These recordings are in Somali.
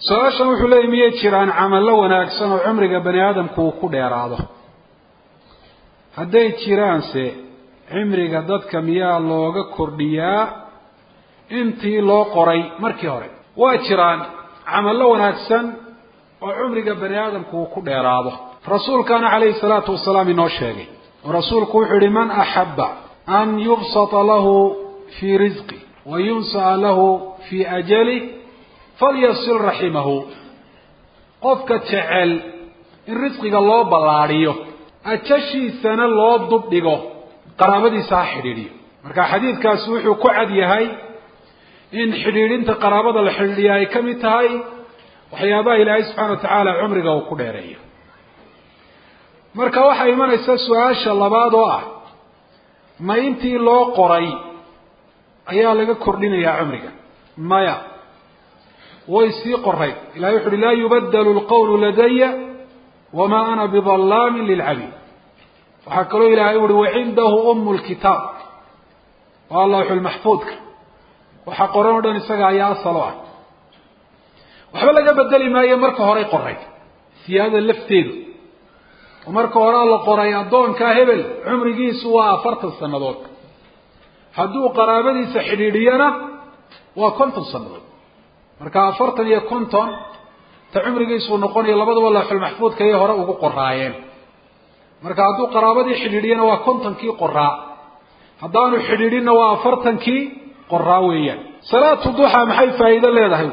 su-aashan wuxuu leeyay miyay jiraan camallo wanaagsan oo cumriga bani aadamku uu ku dheeraado hadday jiraanse cimriga dadka miyaa looga kordhiyaa intii loo qoray markii hore waa jiraan camallo wanaagsan oo cumriga bani aadamku uu ku dheeraado rasuulkaana calayhi salaatu wasalaam inoo sheegay oo rasuulku wuxuu yihi man axabba an yubsata lahu fii risqi wa yunsa'a lahu fii ajali falyasil raximahu qofka jecel in risqiga loo ballaadhiyo ajashiisana loo dubdhigo qaraabadiisa ha xidhiidhiyo marka xadiidkaasi wuxuu ku cad yahay in xidhiidhinta qaraabada la xidhiidhiya ay ka mid tahay waxyaabaha ilaahay subxana wa tacaala cumriga uu ku dheereeyo marka waxaa imanaysa su-aasha labaad oo ah ma intii loo qoray ayaa laga kordhinayaa cumriga maya way sii qorayd ilahay wuxu uhi laa yubadelu lqawlu ladaya wamaa ana bidallaamin lilcabiid waxaa kaloo ilahay uhi wacindahu umu lkitaab waa lawxulmaxfuudka waxa qoran o dhan isaga ayaa asal o ah waxba laga bedeli maayo marka horey qoray siyaadada lafteedu oo marka horea la qoray addoonkaa hebel cumrigiisu waa afartan sannadood hadduu qaraabadiisa xidhiidhiyana waa konton sannadood marka afartan iyo konton ta cumrigiisuu noqonayo labadaba lawxulmaxfuudka ayay hore ugu qoraayeen marka hadduu qaraabadii xidhiidhiyana waa kontonkii qoraa haddaanu xidhiidhinna waa afartankii qoraa weeyaan salaatu duxaa maxay faa'iido leedahay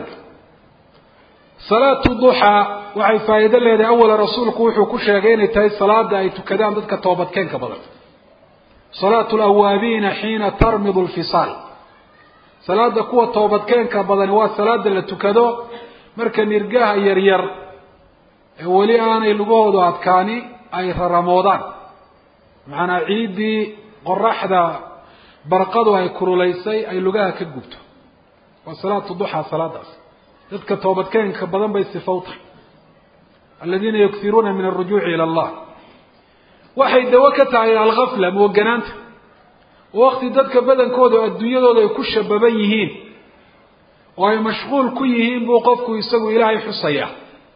salaatu duxaa waxay faa'iido leedahay awala rasuulku wuxuu ku sheegay inay tahay salaada ay tukadaan dadka toobadkeenka badan salaatu lawaabiina xiina tarmidu lfisaal salaada kuwa toobadkeenka badani waa salaada la tukado marka nirgaha yaryar ee weli aanay lugahoodu adkaani ay raramoodaan macanaa ciiddii qoraxda barqadu ay kurulaysay ay lugaha ka gubto waa salaatu duxaa salaadaas dadka toobadkeenka badan bay sifow tahay aladiina yuksiruuna min alrujuuci ila allah waxay dawo ka tahay algafla mooganaanta wakti dadka badankooda adduunyadooda ay ku shababan yihiin oo ay mashquul ku yihiin buu qofku isagu ilaahay xusayaa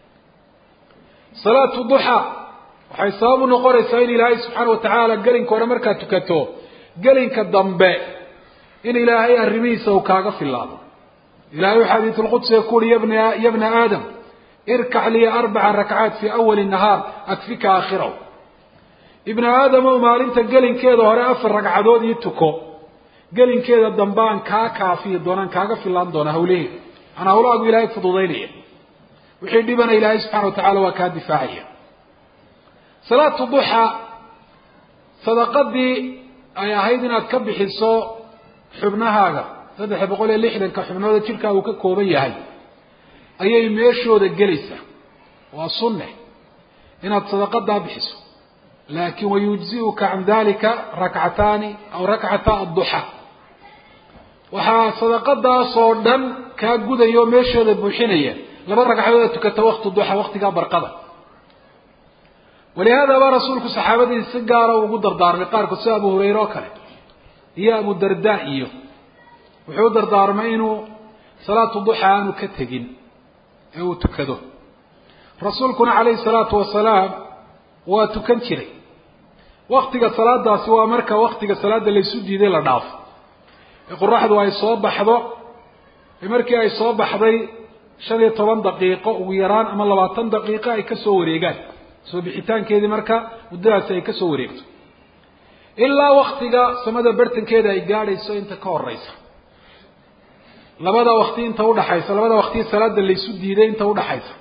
salaatu duxa waxay sabab u noqonaysaa in ilaahay subxaana wa tacaala gelinka hore markaad tukato gelinka dambe in ilaahay arrimihiisa uu kaaga filaado ilahay u xadiidu lqudsiga ku uhi yabna ya bna aadam irkac liya arbaca rakcaat fii awali nahaar akfika aakhirahu ibna aadamow maalinta gelinkeeda hore afar ragcadood ii tuko gelinkeeda dambaan kaa kaafiyi doonaan kaaga filaan doonaa hawlaheeda aan hawlahaagu ilaahay fududaynaya wixii dhibana ilaahay subxana wa tacala waa kaa difaacaya salaatu duxa sadaqadii ay ahayd inaad ka bixiso xubnahaaga saddex boqol iyo lixdanka xubnooda jirkaa uu ka kooban yahay ayay meeshooda gelaysaa waa sunne inaad sadaqadaa bixiso laakin wayujzi'uka can dalika rakcataani aw rakcata adduxa waxaa sadaqadaasoo dhan kaa gudaya oo meeshooda buuxinaya laba ragcadood aad tukata wakti duxa waktigaa barqada walihaada baa rasuulku saxaabadiisa si gaara ugu dardaarmay qaarkood sida abu hurayre oo kale iyo abu darda iyo wuxuu u dardaarmay inuu salaatu duxa aanu ka tegin ee uu tukado rasuulkuna calayhi salaatu wasalaam waa tukan jiray waktiga salaadaasi waa marka waktiga salaada laysu diiday la dhaafo ee qoraxdu ay soo baxdo ee markii ay soo baxday shan iyo toban daqiiqo ugu yaraan ama labaatan daqiiqo ay kasoo wareegaan soo bixitaankeedii marka muddadaasi ay kasoo wareegto ilaa waktiga samada bartankeeda ay gaadhayso inta ka horeysa labada wakti inta udhaxaysa labada wakti salaada laysu diiday inta udhaxaysa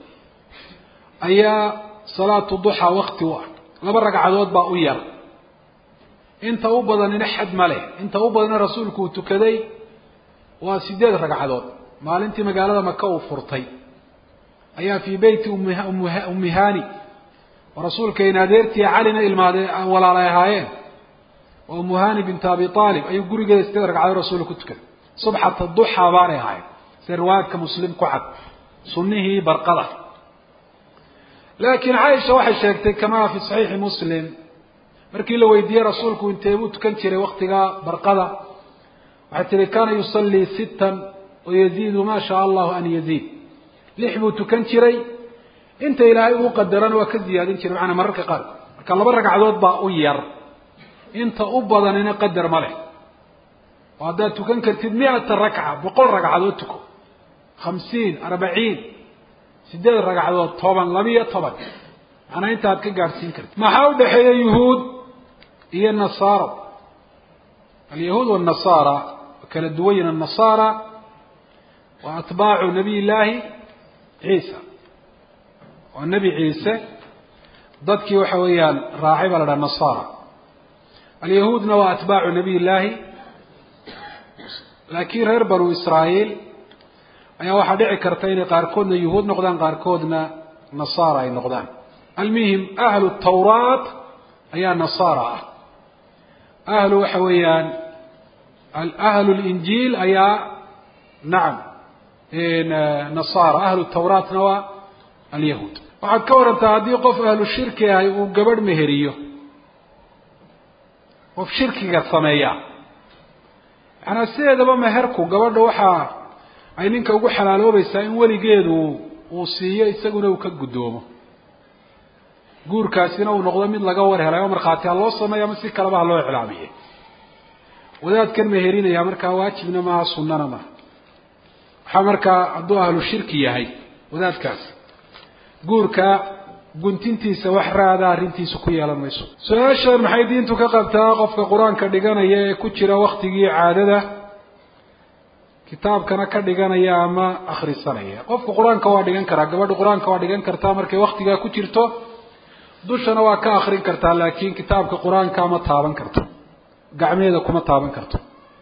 ayaa salaatu duxa wakti u ah laba ragcadood baa u yar inta u badanina xad ma leh inta u badanina rasuulku uu tukaday waa sideed ragcadood maalintii magaalada maka uu furtay ayaa fii beyti ummi hani oo rasuulkayna adeertii calina ilmaade walaalay ahaayeen oo ummu hani bintu abi aalib ayuu gurigeeda sideed ragcadood rasuulka ku tukaday subxata duxa baanay ahaayeen sida riwaayadka muslim ku cad sunnihii barqada laakiin caaisha waxay sheegtay kamaa fi saxiixi muslim markii la weydiiyey rasuulku intee buu tukan jiray waktiga barqada waxay tihi kana yusallii sittan wayaziidu ma shaa allahu an yaziid lix buu tukan jiray inta ilaahay uu qadarana waa ka ziyaadin jiray macanaa mararka qaarkood marka laba ragcadood baa u yar inta u badanina qadar ma leh oo haddaad tukan kartid mi-ata rakca boqol ragcadood tuko khamsiin arbaciin sideed ragcadood toban labiyo toban macnaa intaad ka gaadhsiin kartid maxaa u dhexeeya yuhuud iyo nasaaro alyahuud wanasaara kala duwan yihin annasaara wa atbaacu nabiy llaahi ciisa waa nebi ciise dadkii waxa weeyaan raacay baa la dhaha nasaara alyahuudna waa atbaacu nabiy llaahi laakiin reer banu israa'iil ayaa waxaa dhici karta inay qaarkoodna yuhuud noqdaan qaarkoodna nasaara ay noqdaan almuhim ahlu tawraat ayaa nasaara ah ahlu waxa weeyaan ahlu linjiil ayaa nacam nasaara ahlu tawraatna waa alyahuud waxaad ka warantaa haddii qof ahlu shirki ahay uu gabadh meheriyo qof shirkiga sameeya macanaa sideedaba meherku gabadha waxaa ay ninka ugu xalaaloobaysaa in weligeedu uu siiyo isaguna uu ka guddoomo guurkaasina uu noqdo mid laga war helay oo markhaati ha loo sameeyo ama si kaleba ha loo iclaamiye wadaadkan meherinaya markaa waajibna maaha sunnana maaha waxaa markaa hadduu ahlu shirki yahay wadaadkaasi guurka guntintiisa wax raada arrintiisa ku yeelan mayso su-aashan maxay diintu ka qabtaa qofka qur-aanka dhiganaya ee ku jira waktigii caadada kitaabkana ka dhiganaya ama akhrisanaya qofku qur-aanka waa dhigan karaa gabadha qur-aanka waa dhigan kartaa markay waktigaa ku jirto dushana waa ka akrin kartaa laakiin kitaabka qur-aanka ma taaban karto gacmeeda kuma taaban karto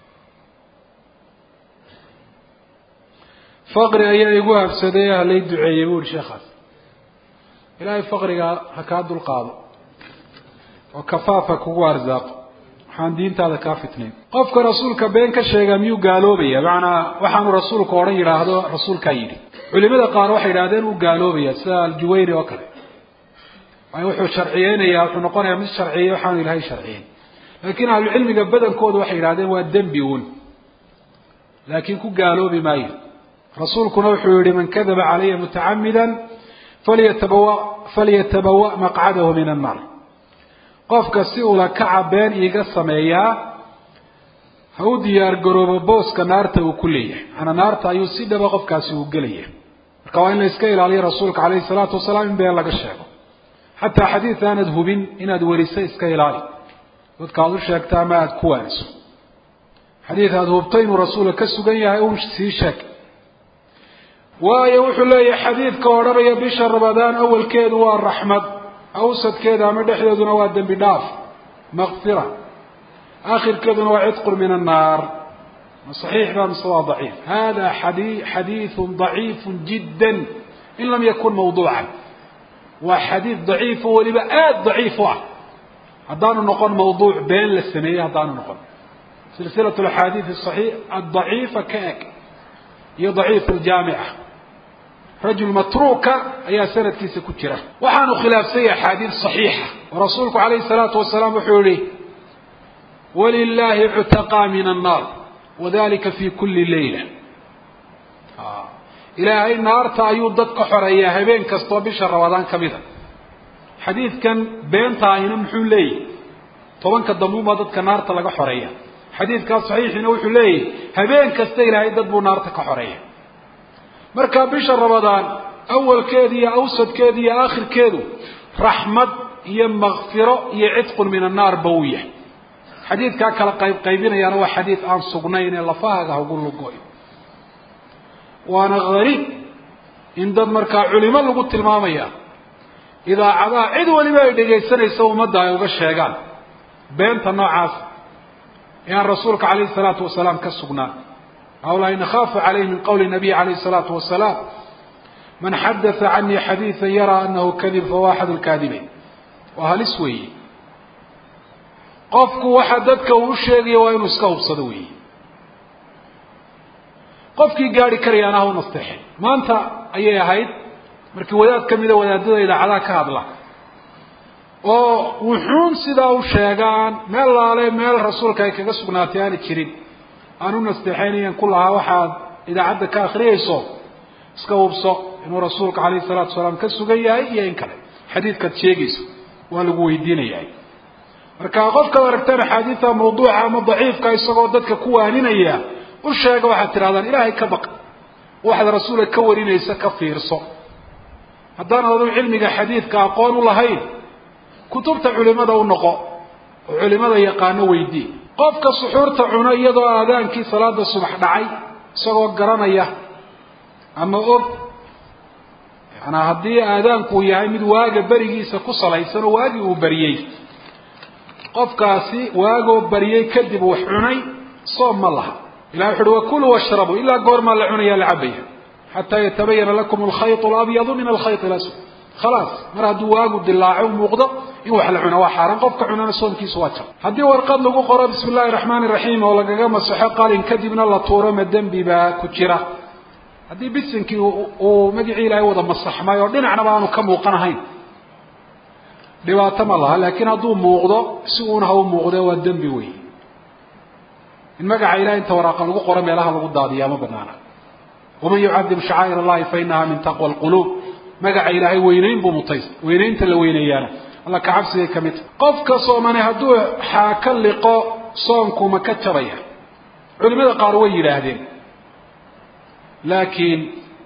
faqri ayaa igu habsaday halay duceeyey bu uhi sheekhaas ilaahay faqriga ha kaa dulqaado oo kafaafa kugu arsaaqo waxaan diintaada kaa fitnayn qofka rasuulka been ka sheegaa miyuu gaaloobaya macanaa waxaanu rasuulku odhan yidhaahdo rasuulkaa yidhi culimada qaar waxay yidhahdeen uu gaaloobaya sida aljuwayni oo kale waayo wuxuu sharciyeynayaa wuxuu noqonayaa mid sharciyey waxaanu ilahay sharciyeyn laakiin ahlucilmiga badankooda waxay yidhahdeen waa dembi uun laakiin ku gaaloobi maayo rasuulkuna wuxuu yihi man kadaba calaya mutacamida falyatabawa falyatabawa maqcadahu min annaar qofka si ula kaca been iiga sameeyaa ha u diyaar garoobo booska naarta uu ku leeyahay macanaa naarta ayuu si dhaba qofkaasi uu gelaya marka waa in la iska ilaaliyo rasuulka calayhi salaatu wasalaam in been laga sheego xataa xadiid aanad hubin inaad weriso iska ilaali dadka aad u sheegta ama aada ku waaniso xadiid aada hubto inuu rasuulka ka sugan yahay un sii sheeg waayo wuxuu leeyahay xadiidka odhanaya bisha ramadaan awalkeedu waa raxmad awsadkeeda ama dhexdeeduna waa dembi dhaaf makfira aakhirkeeduna waa cidqun min annaar ma saxiix ba mise waa daciif hada xadi xadiidu daciifu jidda in lam yakun mawduucan waa xadiid daciifo weliba aada daciif u ah haddaanu noqon mawduuc been la sameeyey haddaanu noqon silsilat axaadiid ai adaciifa ka eg iyo daciif ljaamica rajul matruuka ayaa sanadkiisa ku jira waxaanu khilaafsanya axaadiid صaxiixa oo rasuulku alayhi الsalaatu wasalaam wuxuu yihi walilahi cutaqaa min الnaar wadalika fi kuli layla ilaahay naarta ayuu dad ka xoreeyaa habeen kastoo bisha ramadaan ka mida xadiidkan beenta ahina muxuu leeyahy tobanka dambuunbaa dadka naarta laga xoreeya xadiidkaas saxiixiina wuxuu leeyahy habeen kasta ilaahay dad buu naarta ka xoreeya marka bisha ramadaan awalkeeda iyo awsadkeeda iyo aakhirkeedu raxmad iyo makfiro iyo cidqun min annaar ba uu yahay xadiidkaa kala qayb qaybinayaana waa xadiid aan sugnayn ee lafahaaga hagu lugoy waana hariib in dad markaa culimo lagu tilmaamaya idaacadaha cid waliba ay dhegaysanayso ummadda ay uga sheegaan beenta noocaas ee aan rasuulka calayhi salaatu wasalaam ka sugnaan hawlaa nakhaafu calayhi min qowli nabiy calayhi salaatu wasalaam man xadatha canii xadiidan yaraa anahu kadib fahuwa axad lkaadibeyn waa halis weeye qofku waxa dadka uu u sheegaya waa inuu iska hubsado weeye qofkii gaari karayaana ha u nasteexay maanta ayay ahayd markii wadaad ka mida wadaadada idaacadaha ka hadla oo wuxuun sidaa u sheegaan meel laale meel rasuulka ay kaga sugnaatay aana jirin aan u nasteexaynayan ku lahaa waxaad idaacadda ka akriyayso iska hubso inuu rasuulka calayhi salaatu wasalaam ka sugan yahay iyo in kale xadiidkaad sheegayso waa lagu weydiinayaa marka qofkaad aragtaan axaadiida mawduuca ama daciifka isagoo dadka ku waaninaya u sheega waxaad tidhahdaan ilaahay ka baq waxaad rasuulka ka warinaysa ka fiirso haddaan adu cilmiga xadiidka aqoon u lahayn kutubta culimada u noqo oo culimada yaqaano weydii qofka suxuurta cuno iyadoo aadaankii salaada subax dhacay isagoo garanaya ama og yaana haddii aadaanku yahay mid waaga berigiisa ku salaysan oo waagii uu bariyey qofkaasi waagoo bariyey kadib wax cunay soom ma laha ilah wuxu uhi wakuluu washrabuu ilaa goormaa la cunaya la cabaya xataa yatabayana lakum alkhayط alabyadu min alkhayط اlaswad khalaas mar hadduu waagu dilaaco muuqdo in wax la cuno waa xaaraan qofka cunana soomkiisu waa jab haddii warqad lagu qoro bismi اllahi الraxmaan الraxiim oo lagaga masaxo qalin kadibna la tuuro ma dembi baa ku jira haddii bisinkii uu magicii ilaahay wada masaxmay oo dhinacnaba aanu ka muuqanahayn dhibaato ma laha laakiin hadduu muuqdo si uuna ha u muuqde waa dembi wey in magaca ilahay inta waraaqa lagu qoro meelaha lagu daadiyaa ma banaana waman yucadim shacaa'ir allahi fa inaha min taqwa alquluub magaca ilaahay weynayn buu mutaysta weynaynta la weyneeyaana alla ka cabsigay ka mid tahay qofka soomani hadduu xaaka liqo soomku ma ka jabaya culimada qaar way yidhaahdeen laakiin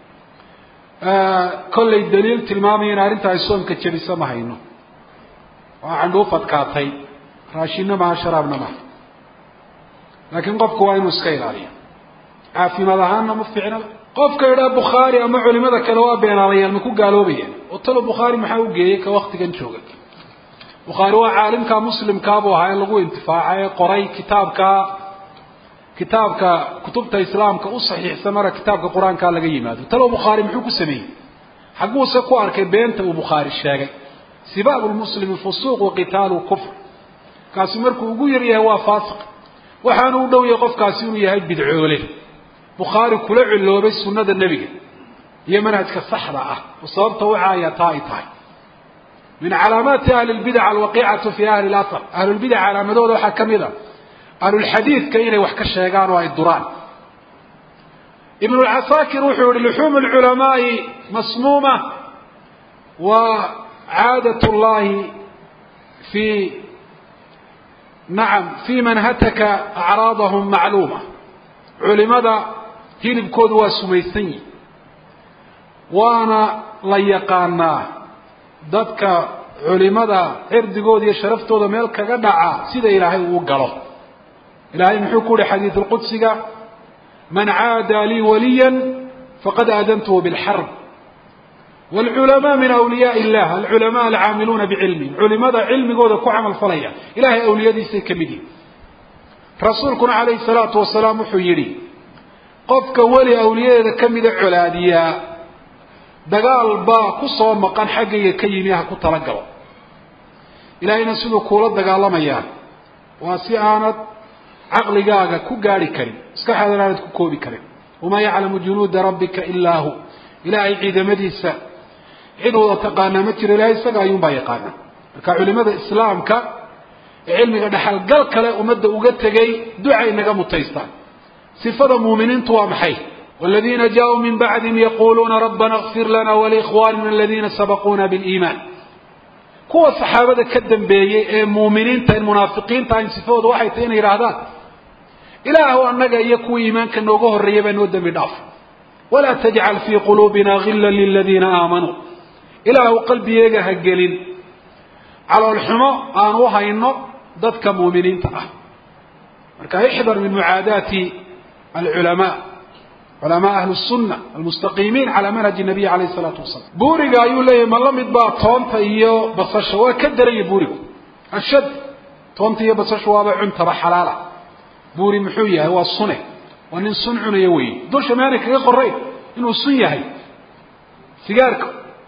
kollay daliil tilmaamaya in arrinta ay soomka jabisa ma hayno waa candhuuf adkaatay raashinna maha sharaabna maha laakiin qofku waa inuu iska ilaaliyo caafimaad ahaanna ma fiicnaba qofka idhaa bukhaari ama culimada kale waa beenaalayaal ma ku gaaloobayaan oo talo bukhaari maxaa u geeyey ka waktigan jooga bukhaari waa caalimka muslimkaabuu ahaa ee lagu intifaaca ee qoray kitaabka kitaabka kutubta islaamka u saxiixsan mara kitaabka qur-aankaa laga yimaado talo bukhaari muxuu ku sameeyey xaguuse ku arkay beenta uu bukhaari sheegay sibaabu lmuslimi fusuuq wa qitaalu kufr kaasi markuu ugu yar yahay waa faasiq waxaanu u dhow yahay qofkaasi inuu yahay bidcoole bukhaari kula ciloobay sunnada nebiga iyo manhajka saxda ah oo sababta wacaaya taa ay tahay min calaamaati ahli lbidac alwaqiicatu fi ahli lasr ahlulbidac calaamadooda waxaa ka mid a ahlulxadiidka inay wax ka sheegaan oo ay duraan ibn lcasaakir wuxuu yihi luxuum lculamaai masmuuma wa caadat llahi fi nacam fi man hataka acraadahum macluuma culimada hilibkoodu waa sumaysan yihi waana la yaqaanaa dadka culimada cirdigooda iyo sharaftooda meel kaga dhaca sida ilaahay uu galo ilaahay muxuu ku yihi xadiid lqudsiga man caada lii waliya faqad aadantuhu bilxarb wlculamaa min awliyaa illah alculamaa alcaamiluuna bicilmihim culimada cilmigooda ku camal falaya ilahay awliyadiisay ka mid yihin rasuulkuna calayhi salaatu wasalaam wuxuu yidhi qofka weli awliyadeeda kamida colaadiyaa dagaal baa ku soo maqan xaggayga ka yimi ha ku talagalo ilaahayna siduu kuula dagaalamayaa waa si aanad caqligaaga ku gaari karin maskaxaadan aanad ku koobi karin wamaa yaclamu junuuda rabbika ilaa hu ilaahay ciidamadiisa cid wada taqaanaa ma jiro ilahay isaga ayuunbaa yaqaana marka culimada islaamka ee cilmiga dhexalgal kale ummadda uga tegay ducay naga mutaystaan sifada muuminiintu waa maxay waladiina jaauu min bacdihim yaquluuna rabbana اkfir lana waliikhwanina aladina sabaquuna biliimaan kuwa saxaabada ka dambeeyey ee muuminiinta in munaafiqiinta ahayn sifadooda waxay tahay inay yidhaahdaan ilaahu annaga iyo kuwii iimaanka nooga horreeya baa noo dembi dhaaf walaa tajcal fii quluubina gila liladiina aamanuu ilaahu qalbigeega ha gelin caloolxumo aan u hayno dadka muuminiinta ah marka ixdar min mucaadaati alculamaa culamaa ahli sunna almustaqiimiin calaa manhaji nabiy alayh salaatu wasalam buuriga ayuu leeyahay ma la mid baa toonta iyo basasha waa ka daranya buurigu ashad toonta iyo basasha waaba cuntaba xalaala buuri muxuu yahay waa sune waa nin sun cunaya weeye dusha maanay kaga qorayn inuu sun yahay sigaarka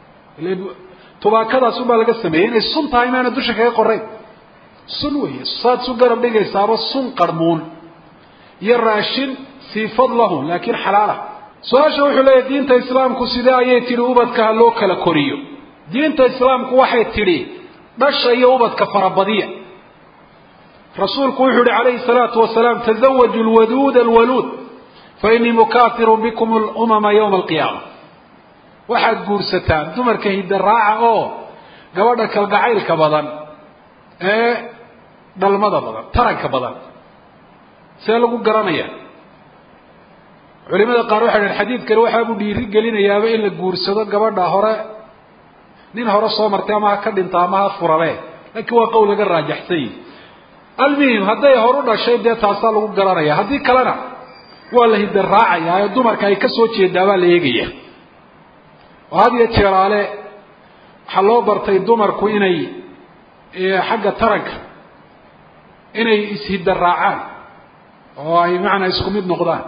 tubaakadaas unbaa laga sameeyey inay sun tahay maana dusha kaga qorayn sun weeye saad su garab dhigaysaaba sun qarmuun iyo raashin siifad lahu laakiin xalaala su-aasha wuxuu leeyahy diinta islaamku sidee ayay tidhi ubadka ha loo kala koriyo diinta islaamku waxay tidhi dhasha iyo ubadka farabadiya rasuulku wuxuu yihi calayhi salaatu wasalaam tazawaju lwaduud alwaluud fainii mukaafirun bikum lumama yowma alqiyaama waxaad guursataan dumarka hiddaraaca oo gabadha kalgacaylka badan ee dhalmada badan taranka badan see lagu garanaya culimada qaar waxay dhaheen xadiidkani waxaabuu dhiiri gelinayaaba in la guursado gabadha hore nin hore soo martay ama ha ka dhinta ama ha furabe laakiin waa qowl laga raajaxsany almuhim hadday horu dhashay dee taasaa lagu garanaya haddii kalena waa la hidda raacayaa oo dumarka ay ka soo jeedaa baa la eegaya oo had iyo jeeraale waxaa loo bartay dumarku inay xagga taranka inay ishidda raacaan oo ay macnaa isku mid noqdaan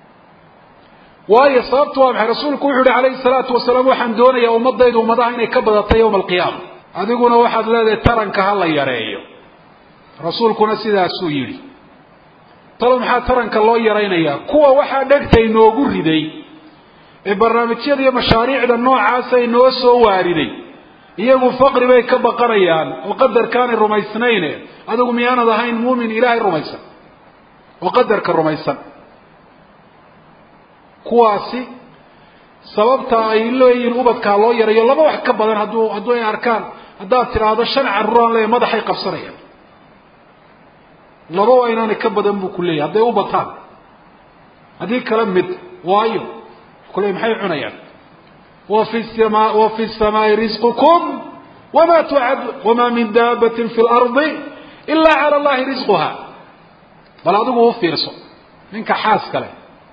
waayo sababtu waa maxay rasuulku wuxu uhi calayhi salaatu wasalaam waxaan doonayaa ummadaydu ummadaha inay ka badatay yowma alqiyaama adiguna waxaad leedahay taranka ha la yareeyo rasuulkuna sidaasuu yidhi talo maxaa taranka loo yaraynayaa kuwa waxaa dhegta inoogu riday ee barnaamijyada iyo mashaariicda noocaasa inoo soo waariday iyagu faqri bay ka baqanayaan oo qadarkaanay rumaysnayne adigu miyaanad ahayn muumin ilaahay rumaysan oo qadarka rumaysan kuwaasi sababta ay leeyihiin ubadkaa loo yarayo laba wax ka badan hadduu hadduu ay arkaan haddaad tidhaahdo shan carruuraan leeya madaxay qabsanayaan laba waa inaanay ka badan buu ku leeyahy hadday u bataan haddii kale mid waayo kule maxay cunayaan wa fi sama wa fi samaai risqukum wama tucadun wamaa min daabatin fi lardi ila cala allahi risquha bal adigu u fiirso ninka xaas kale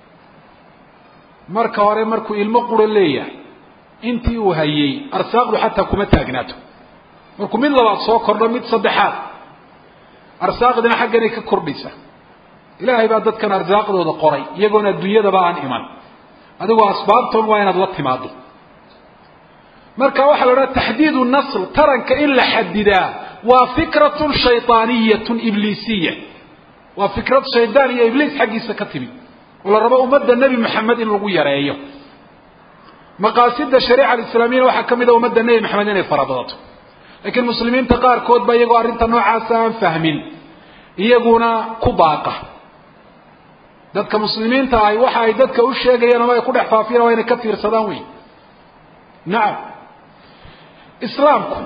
marka hore markuu ilmo quro leeyahay intii uu hayey arsaaqdu xataa kuma taagnaato markuu mid labaad soo kordho mid saddexaad arsaaqdina xagganay ka kordhaysa ilaahay baa dadkan arsaaqdooda qoray iyagoona adduunyadaba aan iman adigoo asbaabtoon waa inaad la timaado marka waxaa la odhaha taxdiidu nasl taranka in la xadidaa waa fikratun shaydaaniyatun ibliisiya waa fikrad shaydaan iyo ibliis xaggiisa ka timid oo la rabo ummadda nebi maxamed in lagu yareeyo maqaasida shariica alislaamiyana waxaa ka mid a ummadda nebi maxamed inay farabadato laakiin muslimiinta qaarkood ba iyagoo arrinta noocaasa aan fahmin iyaguna ku baaqa dadka muslimiinta ahi waxa ay dadka u sheegayaan ama ay ku dhex faafiyaan waa inay ka fiirsadaan wey nacam islaamku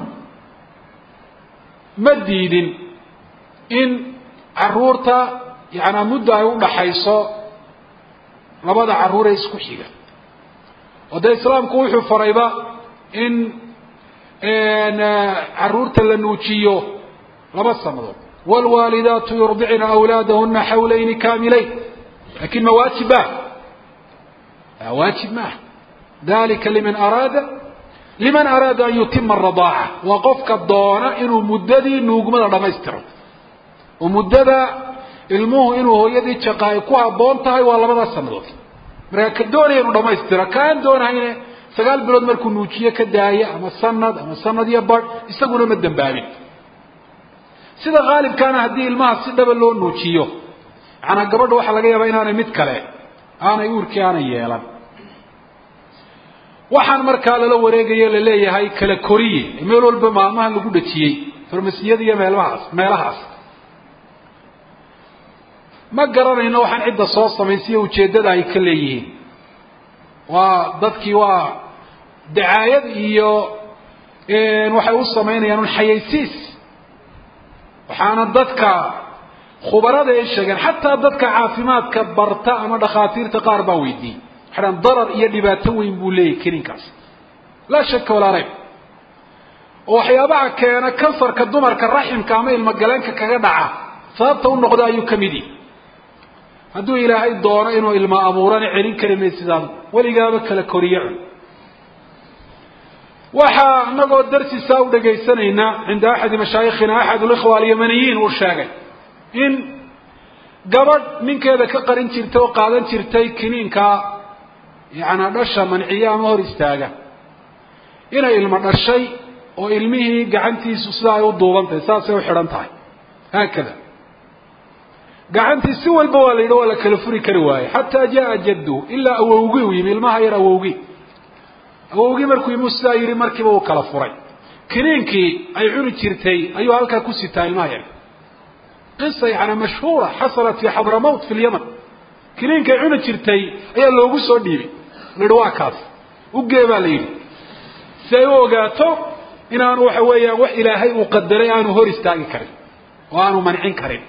ma diidin in caruurta yacanaa muddo ay u dhaxayso labada carruuree isku xiga oo dee islaamku wuxuu farayba in caruurta la nuujiyo laba sanadood wاlwaalidaatu yurdicna awlaadahuna xawlayni kaamilayn lakin ma waajib ma waajib maaha dalika liman araada liman araada an yutima aradaaca waa qofka doona inuu muddadii nuugmada dhamaystiro oo muddada ilmuhu inuu hooyadii jaqa ay ku habboon tahay waa labadaas sanadood markaa ka doonaya inuu dhamaystiro kaan doonahayne sagaal bilood markuu nuujiye ka daaya ama sanad ama sanad iyo bar isaguna ma dambaabin sida haalibkaana haddii ilmaha si dhaba loo nuujiyo macanaa gabadha waxaa laga yaabaa inaanay mid kale aanay uurkii aanay yeelan waxaan markaa lala wareegayo laleeyahay kala koriye meel walba maalmahan lagu dhajiyey farmasiyada iyo meelmahaas meelahaas ma garanayno waxaan cidda soo samaysiyo ujeeddada ay ka leeyihiin waa dadkii waa dacaayad iyo waxay u samaynayaan un xayaysiis waxaana dadka khubarada ay sheegeen xataa dadka caafimaadka barta ama dhakhaatiirta qaar baa weydiiyey waxay dhahan darar iyo dhibaato weyn buu leeyahy keninkaas laa shaka walaa rayb oo waxyaabaha keena kansarka dumarka raximka ama ilmogaleenka kaga dhaca sababta u noqda ayuu ka mid yihi hadduu ilaahay doono inuu ilmo abuurana celin kari maysidaan weligaaba kala koriye cun waxaa inagoo darsisaa u dhagaysanaynaa cinda axadi mashaayikhina axad likhwa alyamaniyiin uu sheegay in gabadh ninkeeda ka qarin jirtay oo qaadan jirtay kiniinkaa yacanaa dhasha manciya ama hor istaaga inay ilmo dhashay oo ilmihii gacantiisu sidaa ay u duubantahay saasay u xidhan tahay haakada gacantii si walba waa la yidhi waa la kala furi kari waaye xataa jaa jaddu ilaa awowgii u yimi ilmaha yar awowgii awowgii markuu yimi sidaa yidhi markiiba uu kala furay kiniinkii ay cuni jirtay ayuu halkaa ku sitaa ilmaha yar qisa yani mashhuura xasalat fi xadramawt fi lyaman kiniinkay cuni jirtay ayaa loogu soo dhiibay la yihi waa kaas ugee baa la yidhi si ay u ogaato inaanu waxa weeyaan wax ilaahay uu qadaray aanu hor istaagi karin oo aanu mancin karin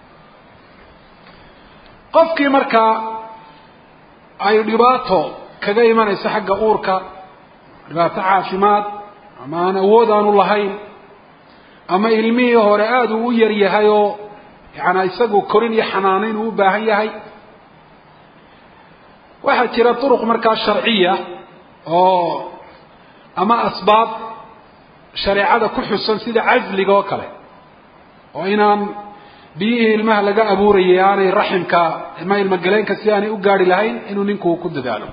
qofkii markaa ay dhibaato kaga imanayso xagga uurka dhibaato caafimaad ama aan awood aanu lahayn ama ilmihii hore aada uu u yar yahay oo yaani isagu korin iyo xanaanayn uu u baahan yahay waxaa jira duruq markaa sharciya oo ama asbaab shareecada ku xusan sida casliga oo kale oo inaan biyihii ilmaha laga abuurayay aanay raximka ilma ilmagaleenka si aanay u gaari lahayn inuu ninku ku dadaalo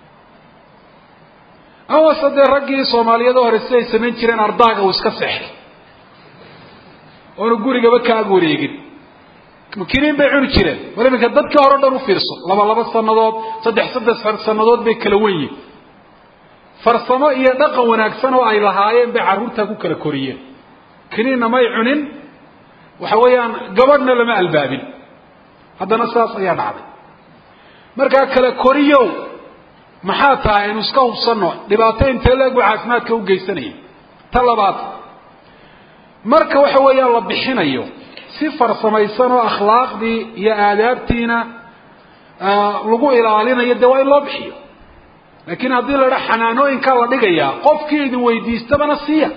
amase dee raggii soomaaliyada hore siday samayn jireen ardaaga uu iska seexday oonu gurigaba ka ag wareegin makiniin bay cuni jireen war iminka dadkii hore o dhan u fiirso laba laba sanadood saddex saddex sanadood bay kala wen yihin farsamo iyo dhaqan wanaagsan oo ay lahaayeen bay carruurtaa ku kala koriyeen kiniinna may cunin waxa weeyaan gabadhna lama albaabin haddana saas ayaa dhacday markaa kala koriyow maxaa tahay aynu iska hubsanno dhibaato intee leeg buu caafimaadka u geysanaya ta labaad marka waxa weeyaan la bixinayo si farsamaysan oo akhlaaqdii iyo aadaabtiina lagu ilaalinayo dee waa in loo bixiyo laakiin haddii la dha xanaanooyinkaa la dhigayaa qofkii idin weydiistabana siiya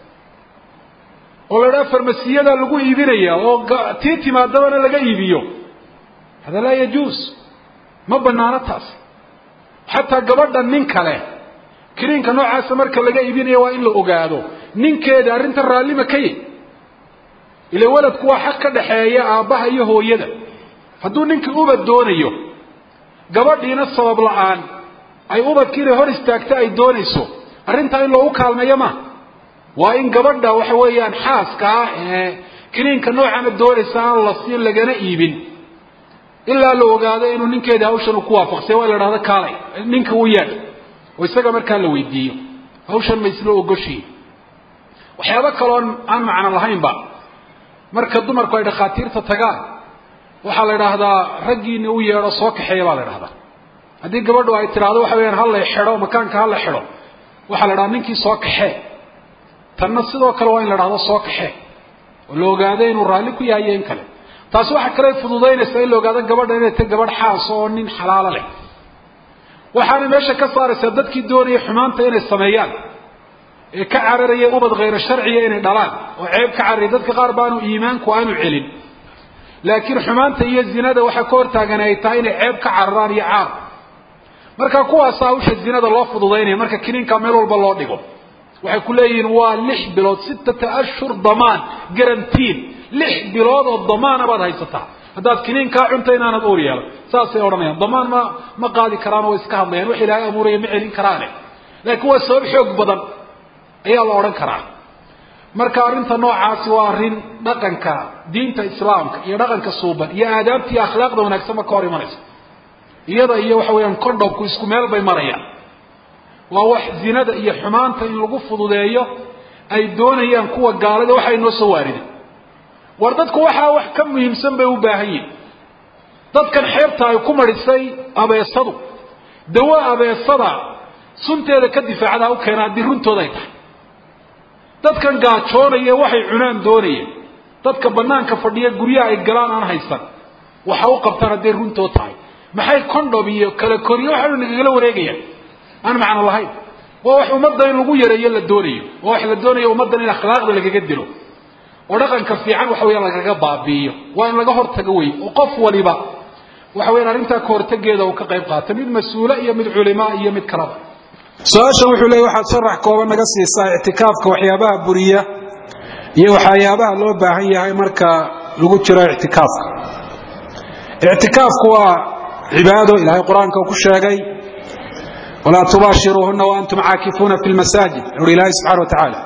oo la dhaa farmasiyada lagu iibinaya oo tii timaadabana laga iibiyo hada laa yajuus ma banaano taasi xataa gabadha nin kale kiniinka noocaasa marka laga iibinayo waa in la ogaado ninkeeda arrinta raallima ka yi ila waladku waa xaq ka dhaxeeya aabbaha iyo hooyada hadduu ninkii ubad doonayo gabadhiina sabab la-aan ay ubadki inay hor istaagto ay doonayso arrintaa in loogu kaalmeeyo ma waa in gabadha waxa weeyaan xaaska ah ee kiniinka noocana doonaysa aan la siin lagana iibin ilaa la ogaado inuu ninkeeda hawshan uu ku waafaqsay waa la dhahdo kaalay ninka u yeedh oo isaga markaa la weydiiyo hawshan ma isla ogoshiin waxyaabo kaloon aan macno lahaynba marka dumarku ay dhakhaatiirta tagaan waxaa la idhaahdaa raggiina u yeedho soo kaxeeya baa la idhahdaa haddii gabadhu ay tidhaahdo waxa weyaan hala xidho makaanka hala xidho waxaa la idhaha ninkii soo kaxee tanna sidoo kale waa in la dhahdo soo kaxee oo la ogaado inuu raalli ku yahay iyo in kale taasi waxa kale fududaynaysaa in la ogaado gabadha inay tahy gabadh xaas oo nin xalaalo leh waxaana meesha ka saaraysaa dadkii doonaya xumaanta inay sameeyaan ee ka cararaya ubad khayro sharciya inay dhalaan oo ceeb ka cararaya dadka qaar baanu iimaanku aanu celin laakiin xumaanta iyo zinada waxaa ka hortaagan ay tahay inay ceeb ka cararaan iyo caar marka kuwaasa hawsha zinada loo fududaynaya marka kiniinka meel walba loo dhigo waxay ku leeyihiin waa lix bilood sittata ashhur damaan garantiin lix bilood oo damaana baad haysataa haddaad kiniinkaa cunta inaanad uur yeelan saasay odhanayaan damaan ma ma qaadi karaan oo iska hadlayaan wax ilaahay abuuraya ma celin karaane laakiin waa sabab xoog badan ayaa la odhan karaa marka arrinta noocaasi waa arrin dhaqanka diinta islaamka iyo dhaqanka suuban iyo aadaabta iyo akhlaaqda wanaagsanba ka hor imanaysa iyada iyo waxa weeyaan condhomku isku meel bay marayaan waa wax zinada iyo xumaanta in lagu fududeeyo ay doonayaan kuwa gaalada waxa inoo soo waarida war dadku waxaa wax ka muhiimsan bay u baahan yihin dadkan xeebta ay ku marisay abeesadu dawo abeesada sunteeda ka difaacdaa u keena haddii runtooda ay tahay dadkan gaajoonaya waxay cunaan doonaya dadka banaanka fadhiya guryaha ay galaan aan haysan waxa u qabtaan hadday runtoo tahay maxay condom iyo kala koriyo waxa nagagala wareegayaan aan macno lahayn waa wax ummadda in lagu yareeyo la doonayo waa wax la doonayo ummaddan in akhlaaqda lagaga dilo oo dhaqanka fiican waxa weya lagaga baabi'iyo waa in laga hortago wey oo qof waliba waxa weyan arrintaa ka hortageeda uu ka qayb qaata mid mas-uule iyo mid culimaa iyo mid kalaba su-aashan wuxuu leeyay waxaad sharax kooban naga siisaa ictikaafka waxyaabaha buriya iyo waxyaabaha loo baahan yahay marka lagu jiro ictikaafka ictikaafku waa cibaado ilahay qur-aanka ku sheegay walaa tubaashiruuhuna waantum caakifuuna fi lmasaajid uri ilaahay subxana wa tacaala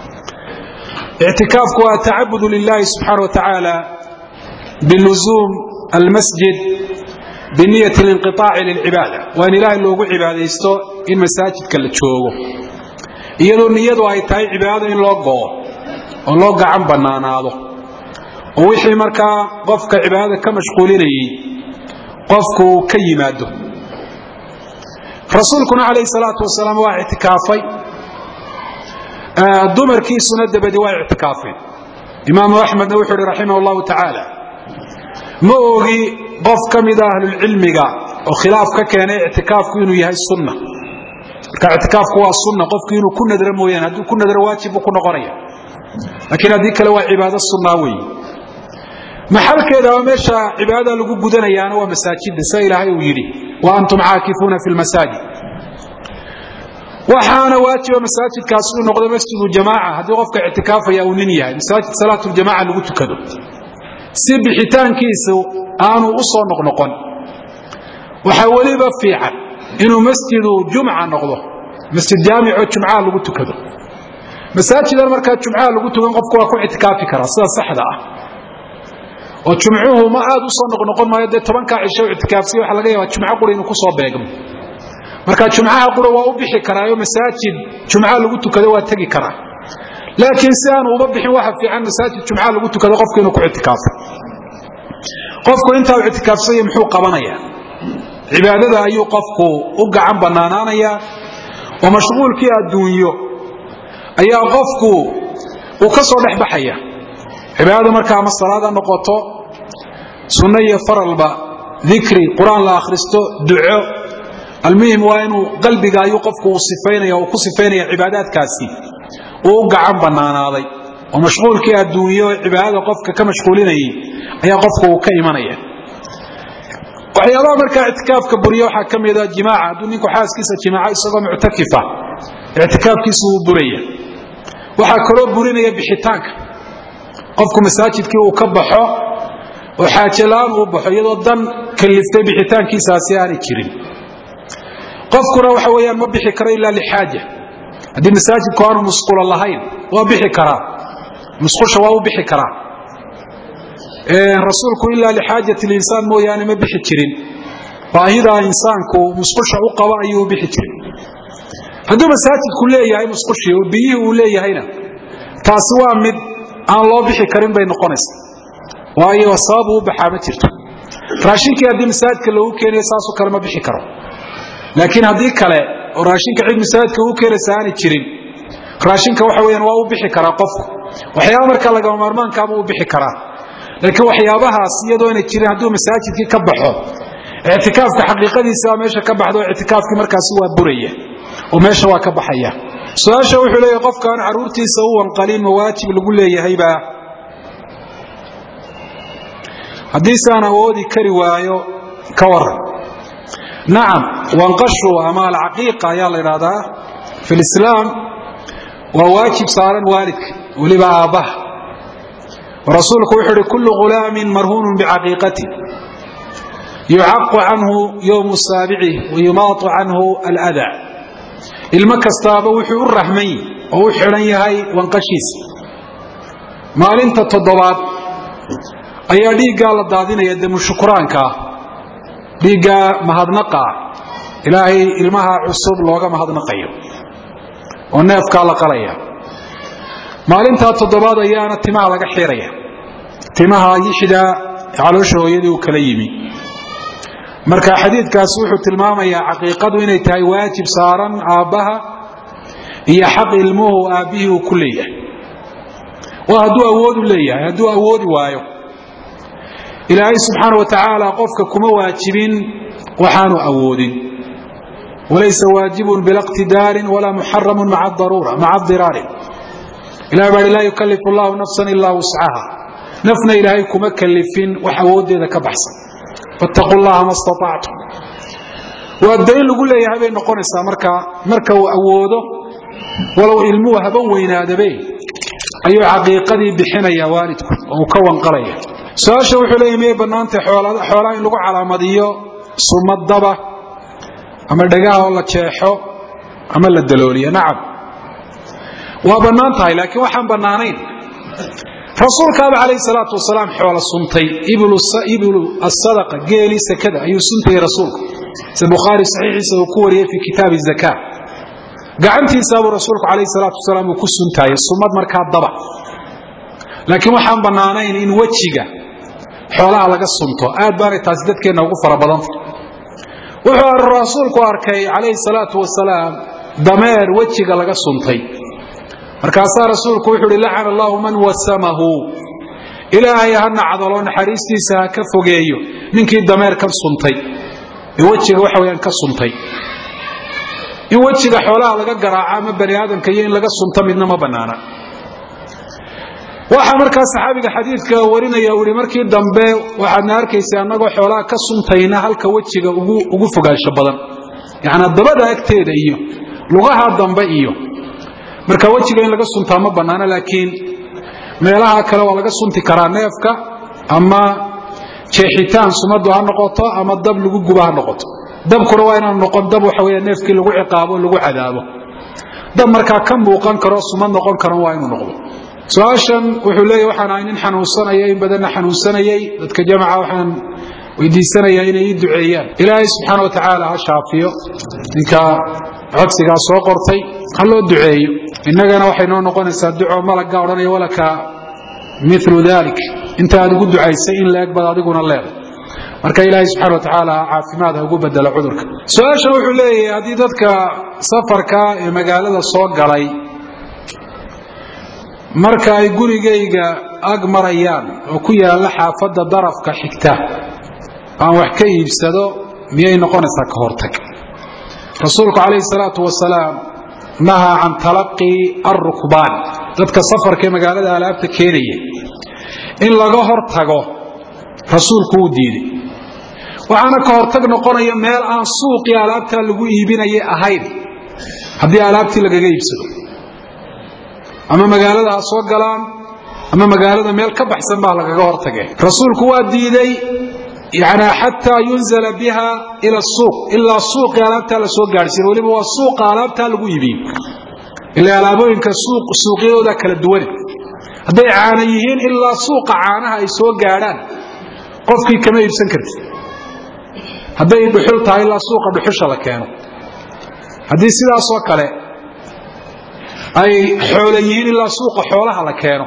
ictikaafku waa tacabudu lilahi subxaana wa tacaala biluzuum almasjid biniyati linqiaaci lilcibaada waa in ilaahay loogu cibaadaysto in masaajidka la joogo iyadoo niyadu ay tahay cibaadada in loo go'o oo loo gacan bannaanaado oo wixii markaa qofka cibaadada ka mashquulinayay qofku ka yimaado rasuulkuna calayhi salaatu wasalaam waa ictikaafay dumarkiisuna dabadi waa ictikaafeen imaamu axmedna wuxuu ihi raximah llahu tacaala ma ogi qof ka mida ahlulcilmiga oo khilaaf ka keenay ictikaafku inuu yahay sunna marka ictikaafku waa sunna qofku inuu ku nadro mooyaane hadduu ku nadro waajib buu ku noqonaya laakiin haddii kale waa cibaado sunnaa weeye maxalkeeda waa meesha cibaadada lagu gudanayaana waa masaajidda sida ilaahay uu yidhi wa antum caakifuuna fi lmasaajid waxaana waajiba masaajidkaas uu noqdo masjidu jamaaca haddii qofka ictikaafaya uu nin yahay masaajid salaatuljamaca lagu tukado si bixitaankiisu aanu u soo noqnoqon waxaa weliba fiican inuu masjidu jumca noqdo masjid jaamico jumcaha lagu tukado masaajidan markaa jumcaha lagu tukan qofku waa ku ictikaafi karaa sida saxda ah oo jumcuhu ma aad u soo noqnoqon maayo dee tobankaa cisho ictikaafsiya waxa laga yaabaa jumco qura inuu kusoo beegmo marka jumcaha qura waa u bixi karaayo masaajid jumca lagu tukado waa tegi karaa laakiin si aanu uba bixin waxa fiican masaajid jumca lagu tukado qofku inuu ku ictikaafo qofku intaa u ictikaafsanya muxuu qabanayaa cibaadada ayuu qofku u gacan bannaanaanayaa oo mashquulkii adduunyo ayaa qofku uu ka soo dhex baxaya cibaadada marka ama salaad ha noqoto sunno iyo faralba dikri qur-aan la akhristo duco almuhim waa inuu qalbiga ayuu qofku uu sifaynaya uu ku sifaynaya cibaadaadkaasi uu u gacan bannaanaaday oo mashquulkii adduunyo cibaadada qofka ka mashquulinayay ayaa qofku uu ka imanaya waxyaabaha markaa ictikaafka buriya waxaa ka mida jimaaca hadduu ninku xaaskiisa jimaaco isagoo muctakifa ictikaafkiisu wuu buraya waxaa kaloo burinaya bixitaanka qofku masaajidkii uu ka baxo oo xaajalaan uu baxo iyadoo dan kaliftay bixitaankiisaasi aanay jirin qofkuna waxa weyaan ma bixi karo ilaa lixaaja haddii masaajidku aanu musqulo lahayn waa bixi karaa musqusha waa u bixi karaa rasuulku ilaa lixaajat linsaan mooyaane ma bixi jirin baahidaa insaanku musqusha u qaba ayuu u bixi jirin hadduu masaajidku leeyahay musqushii oo biyihii uu leeyahayna taasi waa mid aan loo bixi karin bay noqonaysa waayo sabab uu baxaa ma jirto raashinkii haddii masaajidka loogu keenayo saasoo kale ma bixi karo laakiin haddii kale oo raashinka cid masaajidka ugu keenaysa aanay jirin raashinka waxa weyaan waa u bixi karaa qofku waxyaaba markaa lagama maarmaankaabuu u bixi karaa laakiin waxyaabahaas iyadoo inay jirin hadduu masaajidkii ka baxo ictikaafka xaqiiqadiisa waa meesha ka baxdo ictikaafkii markaasi waa buraya oo meesha waa ka baxaya su-aasha wuxuu leeyahy qofkaan caruurtiisa u wanqalin ma waajib lagu leeyahaybaa haddiisaan awoodi kari waayo ka waran nacam wanqashu ama alcaqiiqa ayaa la idhahdaa fi lislaam waa waajib saaran waalidka weliba aabbaha rasuulku wuxuu uhi kullu ghulaamin marhuunun bicaqiiqati yucaqu canhu yowmu saabicih wayumaatu canhu alada ilmo kastaaba wuxuu u rahmay oo u xidhan yahay wanqashiisa maalinta toddobaad ayaa dhiiggaa la daadinaya demushukuraankaa dhiiggaa mahadnaqaa ilaahay ilmaha cusub looga mahadnaqayo oo neefkaa la qalaya maalintaa toddobaad ayaana timaha laga xiraya timaha yixda caloosha hooyadii uu kala yimi marka xadiidkaasi wuxuu tilmaamayaa caqiiqadu inay tahay waajib saaran aabbaha iyo xaq ilmuhu aabbihii uu ku leeyahay waa hadduu awoodu leeyahay hadduu awoodi waayo ilaahay subxaana wa tacaala qofka kuma waajibin waxaanu awoodin walaysa waajibun bila qtidaarin walaa muxaramun maca diraarin ilahay baa laa yukalifu llahu nafsan ilaa wuscaha nafna ilaahay kuma kalifin wax awooddeeda ka baxsan fattaquu llaha ma staactum waa dayn lagu leeyahay bay noqonaysaa marka marka uu awoodo walow ilmuhu haba weynaadabe ayuu caqiiqadii bixinaya waalidku oo uu ka wanqalaya su-aasha wuxuu leeyahy miyay bannaantay xoolaha in lagu calaamadiyo sumadaba ama dhagaha oo la jeexo ama la dalooliyo nacam waa bannaan tahay laakiin waxaan bannaanayn rasuulkaaba calayhi salaatu wasalaam xoola suntay iblu asadaqa geelii sakada ayuu suntayay rasuulku sida bukhaari saxiixiisa uu ku wariyey fii kitaabi zaka gacantiisaabuu rasuulku calayhi salaatu wasalaam uu ku suntaayay sumad markaa daba laakiin waxaan bannaanayn in wejiga xoolaha laga sunto aad baanay taasi dadkeenna ugu fara badanta wuxuu rasuulku arkay calayhi salaatu wasalaam dameer wejiga laga suntay markaasaa rasuulku wuxuu uhi lacana allahu man wasamahu ilaahay ha nacdalo naxariistiisa ha ka fogeeyo ninkii dameer ka suntay ee wejiga waxa weyaan ka suntay in wejiga xoolaha laga garaaco ama bani aadamka iyo in laga sunto midna ma banaana waxaa markaa saxaabiga xadiidka warinaya uu ihi markii dambe waxaadna arkaysa annagoo xoolaha ka suntayna halka wejiga ugu fogaansho badan yacnaa dabada agteeda iyo lugaha dambe iyo marka wejiga in laga suntaa ma bannaana laakiin meelaha kale waa laga sunti karaa neefka ama jeexitaan sumadu ha noqoto ama dab lagu guba ha noqoto dabkuna waa inaan noqon dab waxa weya neefkii lagu ciqaabo lagu cadaabo dab markaa ka muuqan karo sumad noqon karan waa inuu noqdo su-aashan wuxuu leeyahy waxaan ahay nin xanuunsanaya in badanna xanuunsanayay dadka jamaca waxaan weydiisanayaa inay ii duceeyaan ilaahay subxaana wa tacaala ha shaafiyo ninka codsigaa soo qortay ha loo duceeyo innagana waxay noo noqonaysaa duco malagga odhanaya walaka milu dalik inta aad ugu ducaysay in la eg baad adiguna leeday marka ilaahay subxana wa tacaala caafimaad ha ugu bedelo cudurka su-aashan wuxuu leeyahay haddii dadka safarka ee magaalada soo galay marka ay gurigayga ag marayaan oo ku yaalla xaafadda darafka xigta aan wax ka iibsado miyay noqonaysaa ka hortag rasuulku calayhi salaatu wasalaam nahaa can talaqii alrukbaan dadka safarka ee magaalada alaabta keenaya in laga hor tago rasuulku wuu diiday waxaana ka hortag noqonaya meel aan suuqii alaabtaa lagu iibinaya ahayn haddii alaabtii lagaga iibsado ama magaalada ha soo galaan ama magaalada meel ka baxsan baa lagaga hortage rasuulku waa diiday yani xataa yunzala biha ila suuq ilaa suuqii alaabtaa la soo gaadhsiin weliba waa suuqa alaabtaa lagu iibiyo ila alaabooyinka suuqyadooda kala duwane hadday caana yihiin ilaa suuqa caanaha ay soo gaadhaan qofkii kama iibsan kartid hadday dhuxul tahay ilaa suuqa dhuxusha la keeno haddii sidaasoo kale ay xoola yihiin ilaa suuqa xoolaha la keeno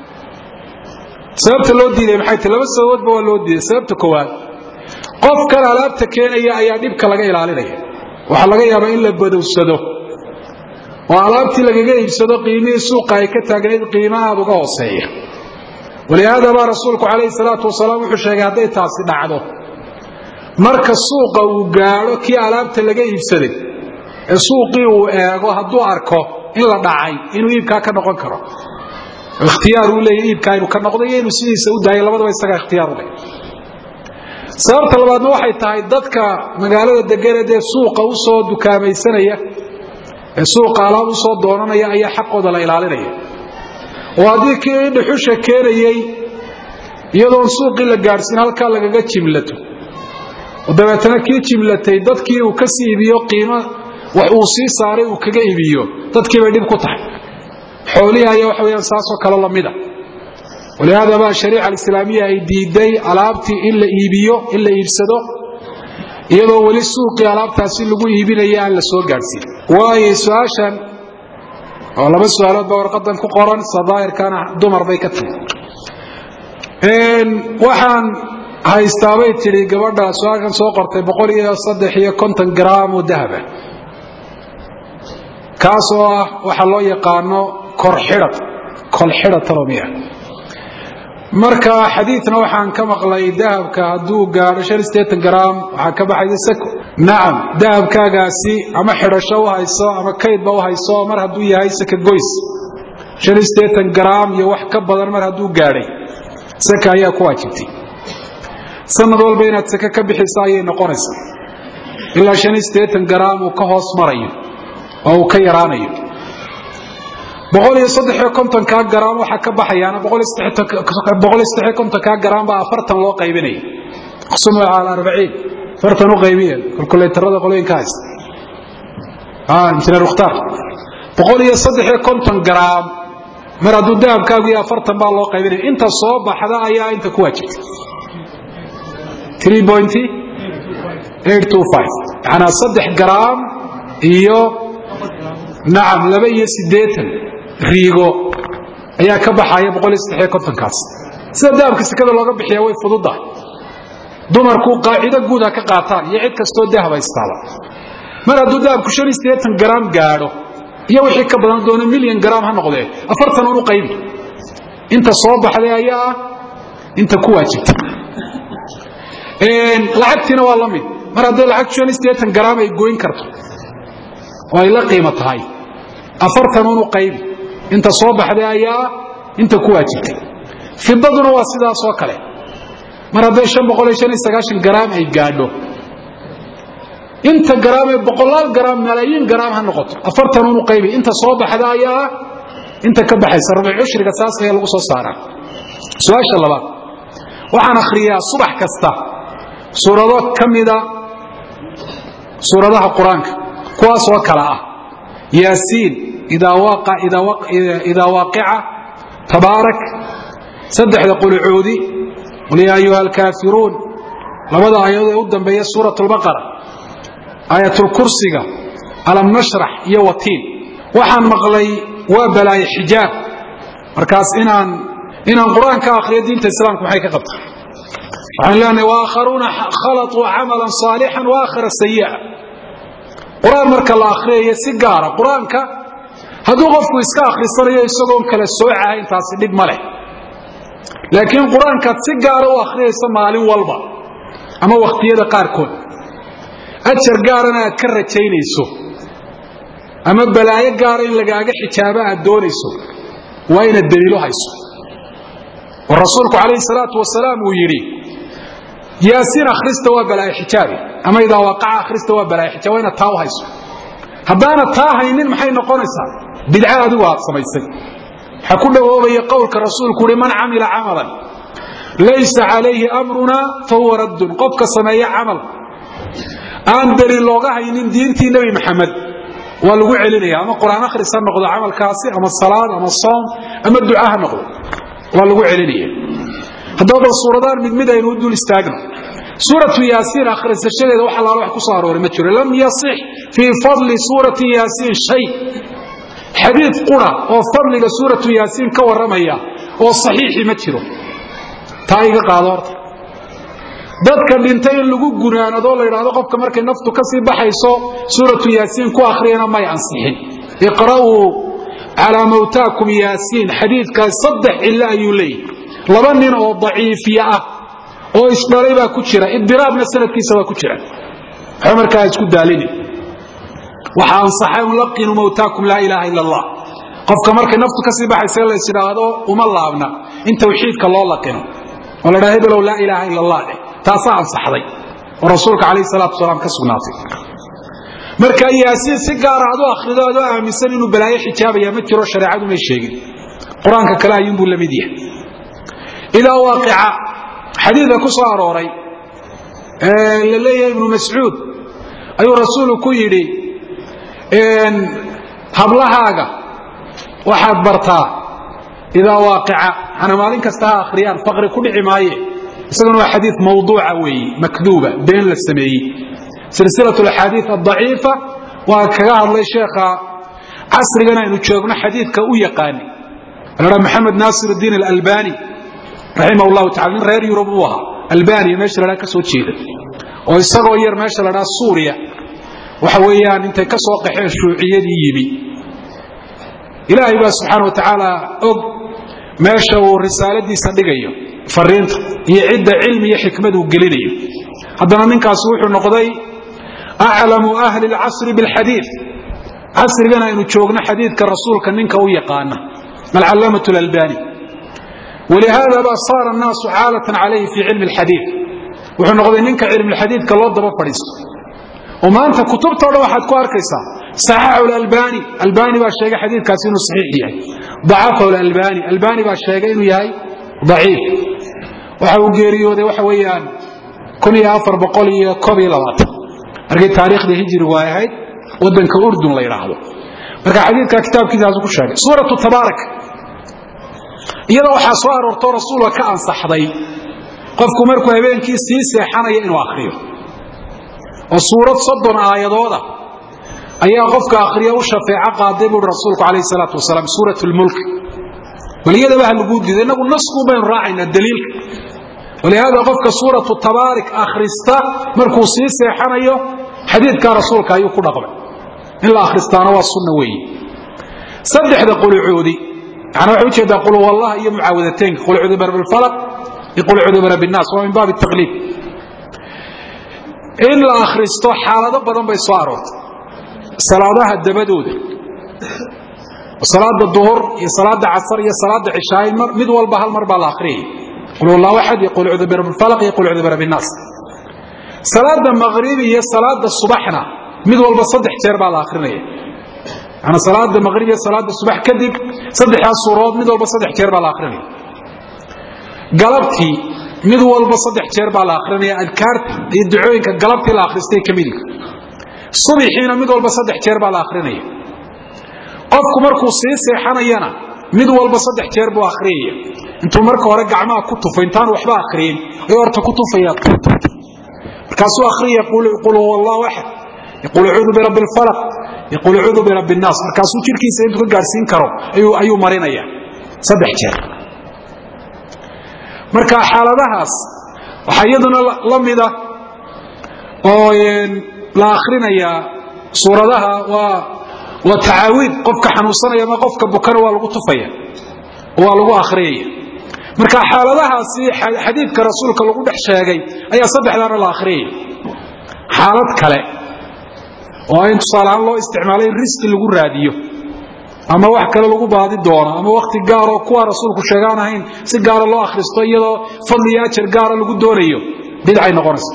sababta loo diiday maxay tahy laba sababoodba waa loo diiday sababta koowaad qofkan alaabta keenaya ayaa dhibka laga ilaalinaya waxaa laga yaabaa in la badowsado oo alaabtii lagaga iibsado qiimihii suuqa ay ka taagnayd qiima aad uga hooseeya walihaada baa rasuulku calayhi salaatu wasalaam wuxuu sheegay hadday taasi dhacdo marka suuqa uu gaadho kii alaabta laga iibsaday ee suuqii uu eego hadduu arko in la dhacay inuu iibkaa ka noqon karo ikhtiyaar uu leeyahy iibkaa inuu ka noqdo iyo inuu sidiisa u daayo labadaba isagaa ikhtiyaar u leh sababta labaadna waxay tahay dadka magaalada deganee dee suuqa u soo dukaamaysanaya ee suuqa alaab u soo doonanaya ayaa xaqooda la ilaalinaya oo haddii kii dhuxusha keenayey iyadoon suuqii la gaadhsiin halkaa lagaga jimlato oo dabeetana kii jimlatay dadkii uu ka sii iibiyo qiimo wax uu sii saaray uu kaga iibiyo dadkii bay dhib ku tahay xoolihii ayaa waxa weyaan saasoo kale lamida walihaada baa shariica alislaamiya ay diiday alaabtii in la iibiyo in la iibsado iyadoo weli suuqii alaabtaasi lagu iibinaya aan la soo gaadhsiin waayo su-aashan oo laba su-aalood baa warqadan ku qoran sadaa'irkana dumar bay ka timi waxaan haystaabay tidhi gabadha su-aalkan soo qortay boqol iyo saddex iyo konton gram oo dahaba kaas oo ah waxa loo yaqaano korxidhad kolxidhatalomiya marka xadiidna waxaan ka maqlay dahabka hadduu gaadho shan iyo sideetan gram waxaa ka baxaysa sako nacam dahabkaagaasi ama xidhasho u hayso ama kaydba u hayso mar hadduu yahay saka goys shan iyo sideetan gram iyo wax ka badan mar hadduu gaadhay saka ayaa ku waajibtay sanad walba inaad sake ka bixiso ayay noqonaysaa ilaa shan iyo sideetan gram uu ka hoos marayo oo uu ka yaraanayo boqol iyo saddexiyo kontonkaa garaam waxaa ka baxayaana boqol iyo saddexiyo kontonkaa garaam baa afartan loo qaybinaya aqsumu cala arbaciin afartan u qaybiya kalkulaytarada qolooyinka haysta injineer mukhtaar boqol iyo saddexiyo konton garaam mar hadduu dahabkaagu iyo afartan baa loo qaybinaya inta soo baxda ayaa inta ku waajibtay three point eight two five yacanaa saddex garaam iyo nacam laba iyo siddeetan riigo ayaa ka baxaya boqol iyo saddexiyo kontonkaas sida dahabka sekada looga bixiya way fududahay dumarku qaacido guud ha ka qaataan iyo cid kastoo dahab haystaaba mar hadduu dahabku shan iyo siddeetan garaam gaadho iyo wixii ka badan doona milyan garaam ha noqdee afartan un u qaybi inta soo baxday ayaa ah inta ku waajibta lacagtiina waa la mid mar hadday lacagtu shan iyo siddeetan garaam ay goyn karto oo ay la qiimo tahay afartan un u qaybi inta soo baxday ayaa ah inta ku waajibtay fidaduna waa sidaasoo kale mar hadday an boqol iyo an iyo sagaashan garaam ay gaadho inta garaam ee boqolaal garaam malaayiin garaam ha noqoto afartan unu qaybi inta soo baxda ayaa ah inta ka baxaysa rubuc cushriga saas ayaa lagu soo saaraa su-aasha labaad waxaan akhriyaa subax kasta suurado ka mida suuradaha qur-aanka kuwaasoo kale ah yaasiin idaa waaqica tabaarak saddexda qulucoodi qul yaa ayuha alkaafiruun labada aayadood ee u dambeeya suurat lbaqara aayatulkursiga alam nashrax iyo watiin waxaan maqlay waa balaaye xijaab markaas inaan inaan qur-aan ka akhriyo diinta islaamka maxay ka qabta waxaan leenahay waakharuuna khalaطuu camalan صaalixan waakhara sayi'a qur-aan marka la akhriyayo si gaara qur-aanka hadduu qofku iska akhrisanayo isagoon kala soocaha intaasi dhib ma leh laakiin qur-aankaad si gaara u akhriyaysa maalin walba ama wakhtiyada qaarkood ajar gaarana aad ka rajaynayso ama balaayo gaara in lagaaga xijaabo aad doonayso waa inaad daliilo hayso oo rasuulku calayhi salaatu wasalaam uu yidhi yaasiin akhrista waa balaayo xijaabi ama idaa waaqaca akhrista waa balaayo xijaab waa inaad taa u hayso haddaana taa haynin maxay noqonaysaa bidca adigu aad samaysay waxaa ku dhawoobaya qowlka rasuulku uhi man camila camalan laysa calayhi amruna fahuwa raddun qofka sameeya camal aan daliil looga haynin diintii nebi maxamed waa lagu celinaya ama qur-aan akhris ha noqdo camalkaasi ama salaad ama soom ama duca ha noqdo waa lagu celinaya haddaba bal suuradaan mid mid aynu u dul istaagno suuratu yaasiin akhrisashadeeda wax allaala wax ku soo arooray ma jiro lam yasix fii fadli suurati yaasiin shay xadiid qura oo fadliga suuratu yaasiin ka warramaya oo saxiixi ma jiro taa iga qaado horta dadka dhintay in lagu gunaanadoo la yidhaahdo qofka markay naftu ka sii baxayso suuratu yaasiin ku akhriyana may ansixin iqra'uu calaa mawtaakum yaasiin xadiidkaas saddex cillo ayuu leeyahy laba nin oo daciifiye ah oo isdhalay baa ku jira idiraabna sanadkiisa waa ku jira waxba markaa isku daalinin waxa ansaxay ulaqinu mawtaakum laa ilaaha ila allah qofka markay naftu ka sii baxaysa lays idhaahdo uma laabna in tawxiidka loo laqino oo la dhaha hebelow laa ilaaha ila allah dheh taasaa ansaxday oo rasuulka calayhi salaatu wasalaam ka sugnaatay marka yaasiin si gaara adoo akhrido adoo aaminsan inuu balaayo xijaabaya ma jiro shareecadu may sheegin qur-aanka kale ayuunbuu la mid yahay idaa waaqica xadiidka ku soo arooray la leeyahay ibnu mascuud ayuu rasuulu ku yidhi hablahaaga waxaad bartaa idaa waaqica ana maalin kasta ha akhriyaan faqri ku dhici maaye isaguna waa xadii mawduuca weeye makduuba been la sameeyey silsilat axaadii adaciifa waa kaga hadlay sheekha casrigan aynu joogno xadiidka u yaqaani la maxamed naasir diin alalbani raximah llahu taala nin reer yurub uu ahaa albaniya meesha la ka soo jeeda oo isagoo yar meesha la dhaa suuriya waxa weeyaan intay ka soo qaxeen shuuciyadii yimi ilaahay baa subxaana wa tacaala og meesha uu risaaladiisa dhigayo fariinta iyo cidda cilmi iyo xikmad uu gelinayo haddana ninkaasi wuxuu noqday aclamu ahli lcasri bilxadiid casrigan aynu joogno xadiidka rasuulka ninka u yaqaana alcalaamatu lalbani walihaada baa saara annaasu caalatan calayhi fii cilmi alxadiid wuxuu noqday ninka cilmulxadiidka loo daba fadhiisto oo maanta kutubtao dhan waxaad ku arkaysaa saxaxu lalbani albani baa sheegay xadiidkaasi inuu saxiix yahay dacafahu lalbani albani baa sheegay inuu yahay daciif waxa uu geeriyooday waxa weeyaan kun iyo afar boqol iyo koob iyo labaatan markii taariikhdii hijrigu ay ahayd waddanka urdun la yidhaahdo marka xadiidka kitaabkiisaasu ku sheegay suuratu tabaarak iyada waxaa soo aroortoo rasuulka ka ansaxday qofku markuu habeenkii sii seexanaya inuu akhriyo oo suurad soddon aayadooda ayaa qofka akhriya u shafeeco qaaday buui rasuulku calayhi salaatu wasalaam suurat lmulk bal iyadaba ha laguu diido innagu naskuun baynu raacaynaa daliilka walihaada qofka suuratu tabaarik akhrista markuu sii seexanayo xadiidka rasuulka ayuu ku dhaqmay in la akhristaana waa sunna weeye saddexda qulucoodi yani waxay ujeedaa qul wallah iyo mucaawadateynka qul cudu bar bilfalaq iyo qul cudu bar binnaas waa min baabi taqliib in la akhristo xaalado badan bay soo aroortay salaadaha dabadooda salaada duhur iyo salaada casar iyo salaada cishaay mid walba hal mar baa la akhriyay qul wallahu axad iyo qul cudu bar bilfalaq iyo qul cudu bar binnaas salaada maqribi iyo salaada subaxna mid walba saddex jeer baa la akhrinaya yani salaada maqrib iyo salaada subax kadib saddexdaas suurood mid walba saddex jeer baa la akhrinaya galabtii mid walba saddex jeer baa la akhrinaya adkaarta iyo ducooyinka galabtii la akhristay ka midig subixiina mid walba saddex jeer baa la akhrinaya qofku markuu sii seexanayana mid walba saddex jeer buu akhriyaya intuu marka hore gacmaha ku tufo intaan waxba akhriyin ayuu horta ku tufaya markaasuu akhriya qul huwa allahu axad yaqul acuudu birabbi alfalaq yaqul acuudu birabbi annaas markaasuu jidhkiisa intuu ka gaadhsiin karo ayuu marinaya saddex jeer marka xaaladahaas waxaa iyaduna la mida oo la akhrinayaa suuradaha waa waa tacaawiid qofka xanuunsanaya ama qofka bukana waa lagu tufaya waa lagu akhriyaya marka xaaladahaasi xadiidka rasuulka lagu dhex sheegay ayaa saddexdaana la akhriyaya xaalad kale oo in tusaaleahaan loo isticmaalay in riski lagu raadiyo ama wax kale lagu baadi doono ama wakti gaaroo kuwa rasuulku sheegaan ahayn si gaara loo akhristo iyadoo fadli iyo ajar gaara lagu doonayo bidcay noqonaysa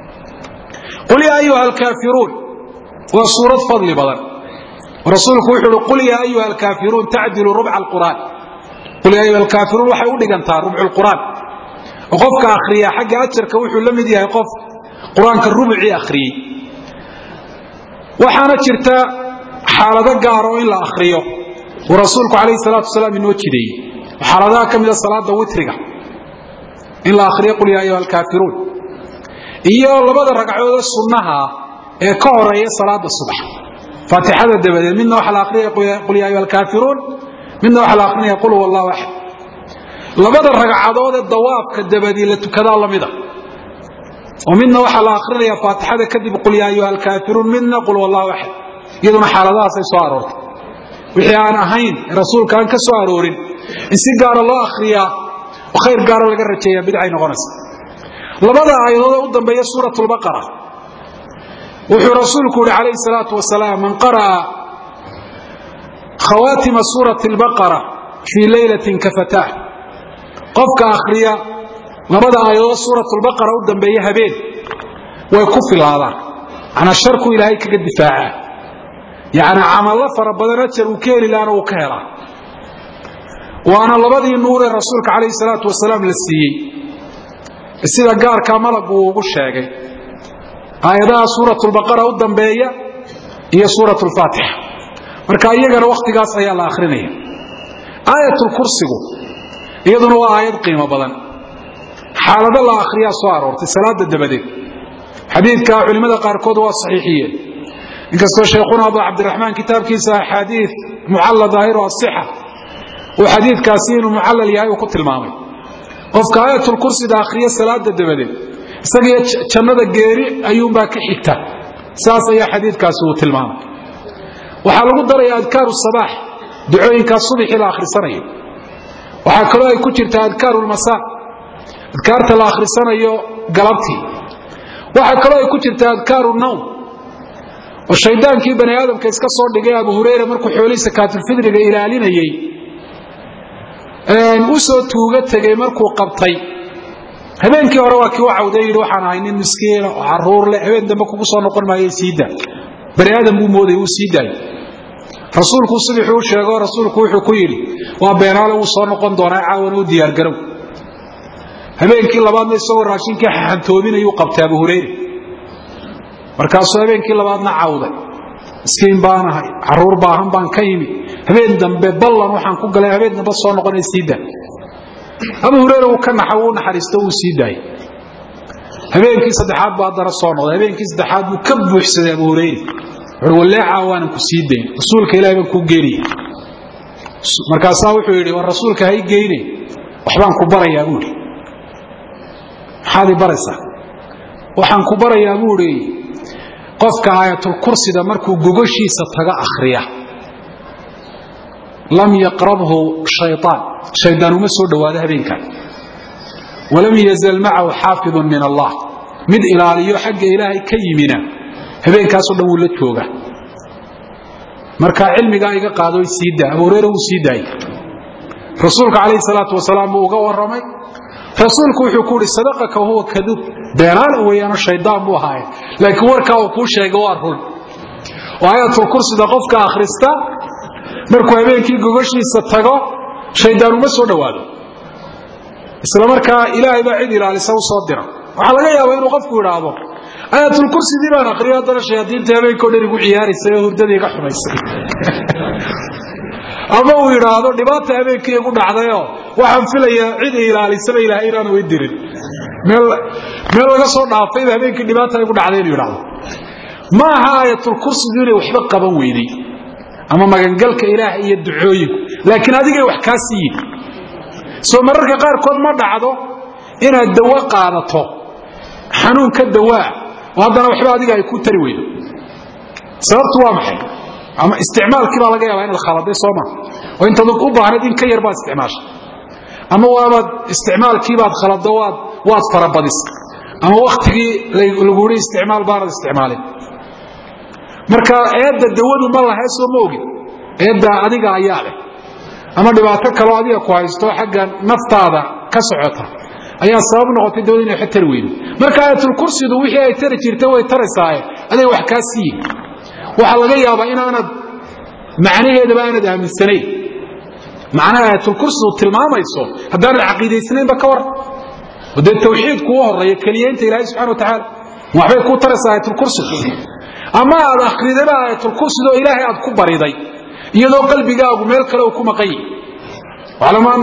qul yaa ayuha alkaafiruun waa suurad fadli badan rasuulku wuxuu uhi qul yaa ayuha alkaafiruun tacdilu rubca alqur'aan qul yaa ayuha alkaafiruun waxay u dhigantaa rubcu lqur'aan oo qofka akhriya xagga ajarka wuxuu la mid yahay qof qur-aanka rubucii akhriyey waxaana jirta xaalado gaara oo in la akhriyo uu rasuulku calayhi salaatu wasalaam inoo jideeyey xaaladaha ka mida salaada witriga in la akhriyo qul yaa ayuha alkaafiruun iyo labada ragcadoodee sunnaha ee ka horeeya salaada subax faatixada dabadeed midna waxaa la akhriyaya qul yaa ayuha alkaafiruun midna waxaa la akhrinaya qul huwa allahu axad labada ragcadood ee dawaafka dabadii la tukadaa lamida oo midna waxaa la akrinaya faatixada kadib qul yaa ayuha alkaafiruun midna qul wallahu axad iyaduna xaaladahaasay soo aroortay wixii aan ahayn rasuulka aan ka soo aroorin in si gaara loo akhriyaa oo khayr gaara laga rajeeya bidcay noqonaysa labada aayadood ee u dambeeya suurat lbaqara wuxuu rasuulku yihi calayhi salaatu wasalaam man qara'a khawaatima suurati lbaqara fii leylatin kafatah qofka akhriya labada aayadood suurat lbaqara u dambeeya habeen way ku filaadaan manaa sharku ilaahay kaga difaacaa yani camallo fara badan ajar uu ka heli laana uu ka helaa waana labadii nuur ee rasuulka calayhi salaatu wasalaam la siiyey sida gaarkaa malagu uu ugu sheegay aayadaha suurat lbaqara u dambeeya iyo suurat lfaatixa marka iyagana wakhtigaas ayaa la akhrinaya aayatulkursigu iyaduna waa aayad qiimo badan xaalado la akhriyaa soo aroortay salaada dabadeed xadiidka culimmada qaarkood waa saxiixiyeen inkastoo sheekhuna abu cabdiraxmaan kitaabkiisa axaadii mucalla daahiru asixa uu xadiidkaasi inuu mucallal yahay uu ku tilmaamay qofka aayatulkursida akhriya salaada dabadeed isagiyo jannada geeri ayuunbaa ka xigta saas ayaa xadiidkaasi uu tilmaamay waxaa lagu daraya adkaaru sabaax ducooyinkaas subaxii la akhrisanayo waxaa kaloo ay ku jirta adkaaru lmasaa adkaarta la akhrisanayo galabtii waxaa kaloo ay ku jirta adkaaru nawm oo shaydaankii bani aadamka iska soo dhigay abu hurayra markuu xoolihii sakaatulfidriga ilaalinayey u soo tuuga tegey markuu qabtay habeenkii hore waa kii u cawday yidhi waxaan ahay nin miskiina oo caruur leh habeen dambe kugu soo noqon maayo siida bani aadam buu mooday uu sii daayo rasuulku subixuu u sheego rasuulku wuxuu ku yidhi waa beenaale wuu soo noqon doonaa caawana u diyaargarow habeenkii labaadna isagoo raashinkii xaxantoobinayuu qabtay abu hurayra markaasuu habeenkii labaadna cawday miskiin baan ahay caruur baahan baan ka yimi habeen dambe ballan waxaan ku galay habeen dambe soo noqonay sii daa abu hurayra wuu ka naxa wuu naxariisto wuu sii daayay habeenkii saddexaad baa haddana soo noqday habeenkii saddexaad buu ka buuxsaday abu hurayra wuxuu walleecaa waanan ku sii dayn rasuulka ilahi baan kuu geenaya markaasaa wuxuu yidhi war rasuulka hay geyne waxbaan ku barayaa buu yidhi maxaad i baraysaa waxaan ku barayaa buu idhi qofka aayatulkursida markuu gogoshiisa taga akhriya lam yaqrabhu shayaan shaydaan uma soo dhowaado habeenkan walam yazal macahu xaafidun min allah mid ilaaliyo xagga ilaahay ka yimina habeenkaasoo dhan wuu la jooga marka cilmigaa iga qaado sii daa abu hureyre wuu sii daayey rasuulka calayhi salaatu wasalaam buu uga warramay rasuulku wuxuu ku uhi sadaqaka huwa kaduub beenaana weeyaano shaydaan buu ahaaye laakiin warkaa uu kuu sheegay waa run oo aayatulkursida qofka akhrista markuu habeenkii gogoshiisa tago shaydaan uma soo dhowaado isla markaa ilaahay baa cid ilaalisa u soo dira waxaa laga yaabaa inuu qofku idhaahdo aayatulkursidii baan akriyo haddana shayaadiinta habeenkao dhan igu ciyaaraysay oo hurdadii iga xumaysay ama uu idhaahdo dhibaata habeenkii igu dhacdayoo waxaan filayaa cid i ilaalisaba ilahay inaanu i dirin meel meel laga soo dhaafayba habeenkii dhibaata igu dhacday inuu idhaahdo ma aha aayatulkursidu inay waxba qaban weyday ama magangalka ilaah iyo ducooyinku laakiin adigay wax kaa siiyin soo mararka qaarkood ma dhacdo inaad dawo qaadato xanuun ka dawaa oo haddana waxba adiga ay ku tari weydo sababtu waa maxay ama isticmaalkii baa laga yaabaa inaad khaladay sooma oo intaad u baahnayd in ka yar baad isticmaashay ama waabaad isticmaalkiibaad khalado waad waad farabadis ama waktigii lagu yidhi isticmaal baanad isticmaalin marka eedda dawadu ma lahay soo ma ogin eedda adiga ayaa leh ama dhibaato kaloo adiga ku haysto xagga naftaada ka socota ayaa sabab noqotay dawada inay wax tari weydo marka aayatulkursidu wixii ay tari jirtay way taraysaaye adiga wax kaa siiye waxaa laga yaabaa inaanad macnaheedaba aanad aaminsanayn macnaha aayatulkursidu tilmaamayso haddaanad caqiidaysnaynba ka war oo dee tawxiidku u horeeya keliyeynta ilaahay subxana wa tacaala waxbay kuu taraysaa aayatulkursidu ama aad akridayba aayatulkursidoo ilaahay aad ku bariday iyadoo qalbigaagu meel kale uu ku maqan yahi waclamu ana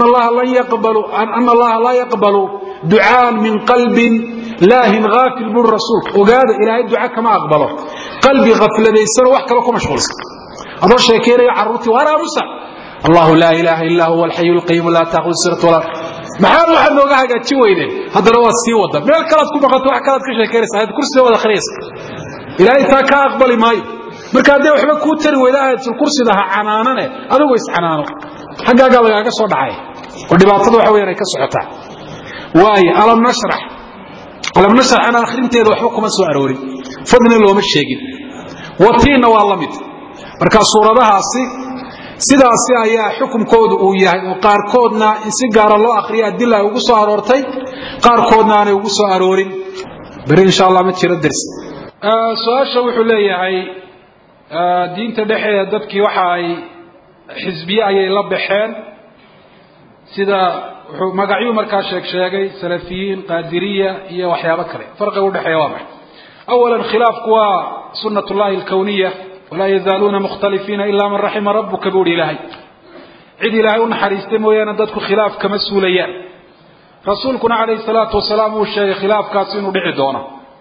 allaha laa yaqbalu ducaan min qalbin laahin haafil buri rasuulka ogaada ilaahay duca kama aqbalo qalbi hafladaysanoo wax kale ku mashquulsan adoo sheekaynayo carruurtii waar aamusa allahu laa ilaaha illaa huwa alxayu lqayuum laa taakhud sinat walaa maxaad waxaad nooga hagaaji weydeen haddana waad sii wada meel kalaad ku maqanto wax kalaad ka sheekaynaysa ayad kursiga wada akhriyaysa ilaahay taa ka aqbali maayo marka hadday waxba kuu tari weyda aayatulkursida ha canaanane adigu iscanaano xaggaagaa lagaaga soo dhacay oo dhibaatada waxa weyaan ay ka socotaa waayo alam nashrax alam nashraxana akhrinteeda waxba kuma soo aroorin fadlina looma sheegin watiinna waa la mid marka suuradahaasi sidaasi ayaa xukunkoodu uu yahay oo qaarkoodna in si gaara loo akhriya adila ay ugu soo aroortay qaarkoodna aanay ugu soo aroorin beri insha allah ma jiro dersi su-aasha wuxuu leeyahay diinta dhexeeda dadkii waxa ay xisbiye ayay la baxeen sida wuxuu magacyuu markaa sheeg sheegay salafiyiin qaadiriya iyo waxyaabo kale farqiga udhexeeya waa maxay awala khilaafku waa sunat llahi alkawniya walaa yazaaluuna mukhtalifiina ilaa man raxima rabuka buu hi ilaahay cid ilaahay u naxariistay mooyaane dadku khilaaf kama suulayaan rasuulkuna calayhi salaatu wasalaam uu sheegay khilaafkaasi inuu dhici doono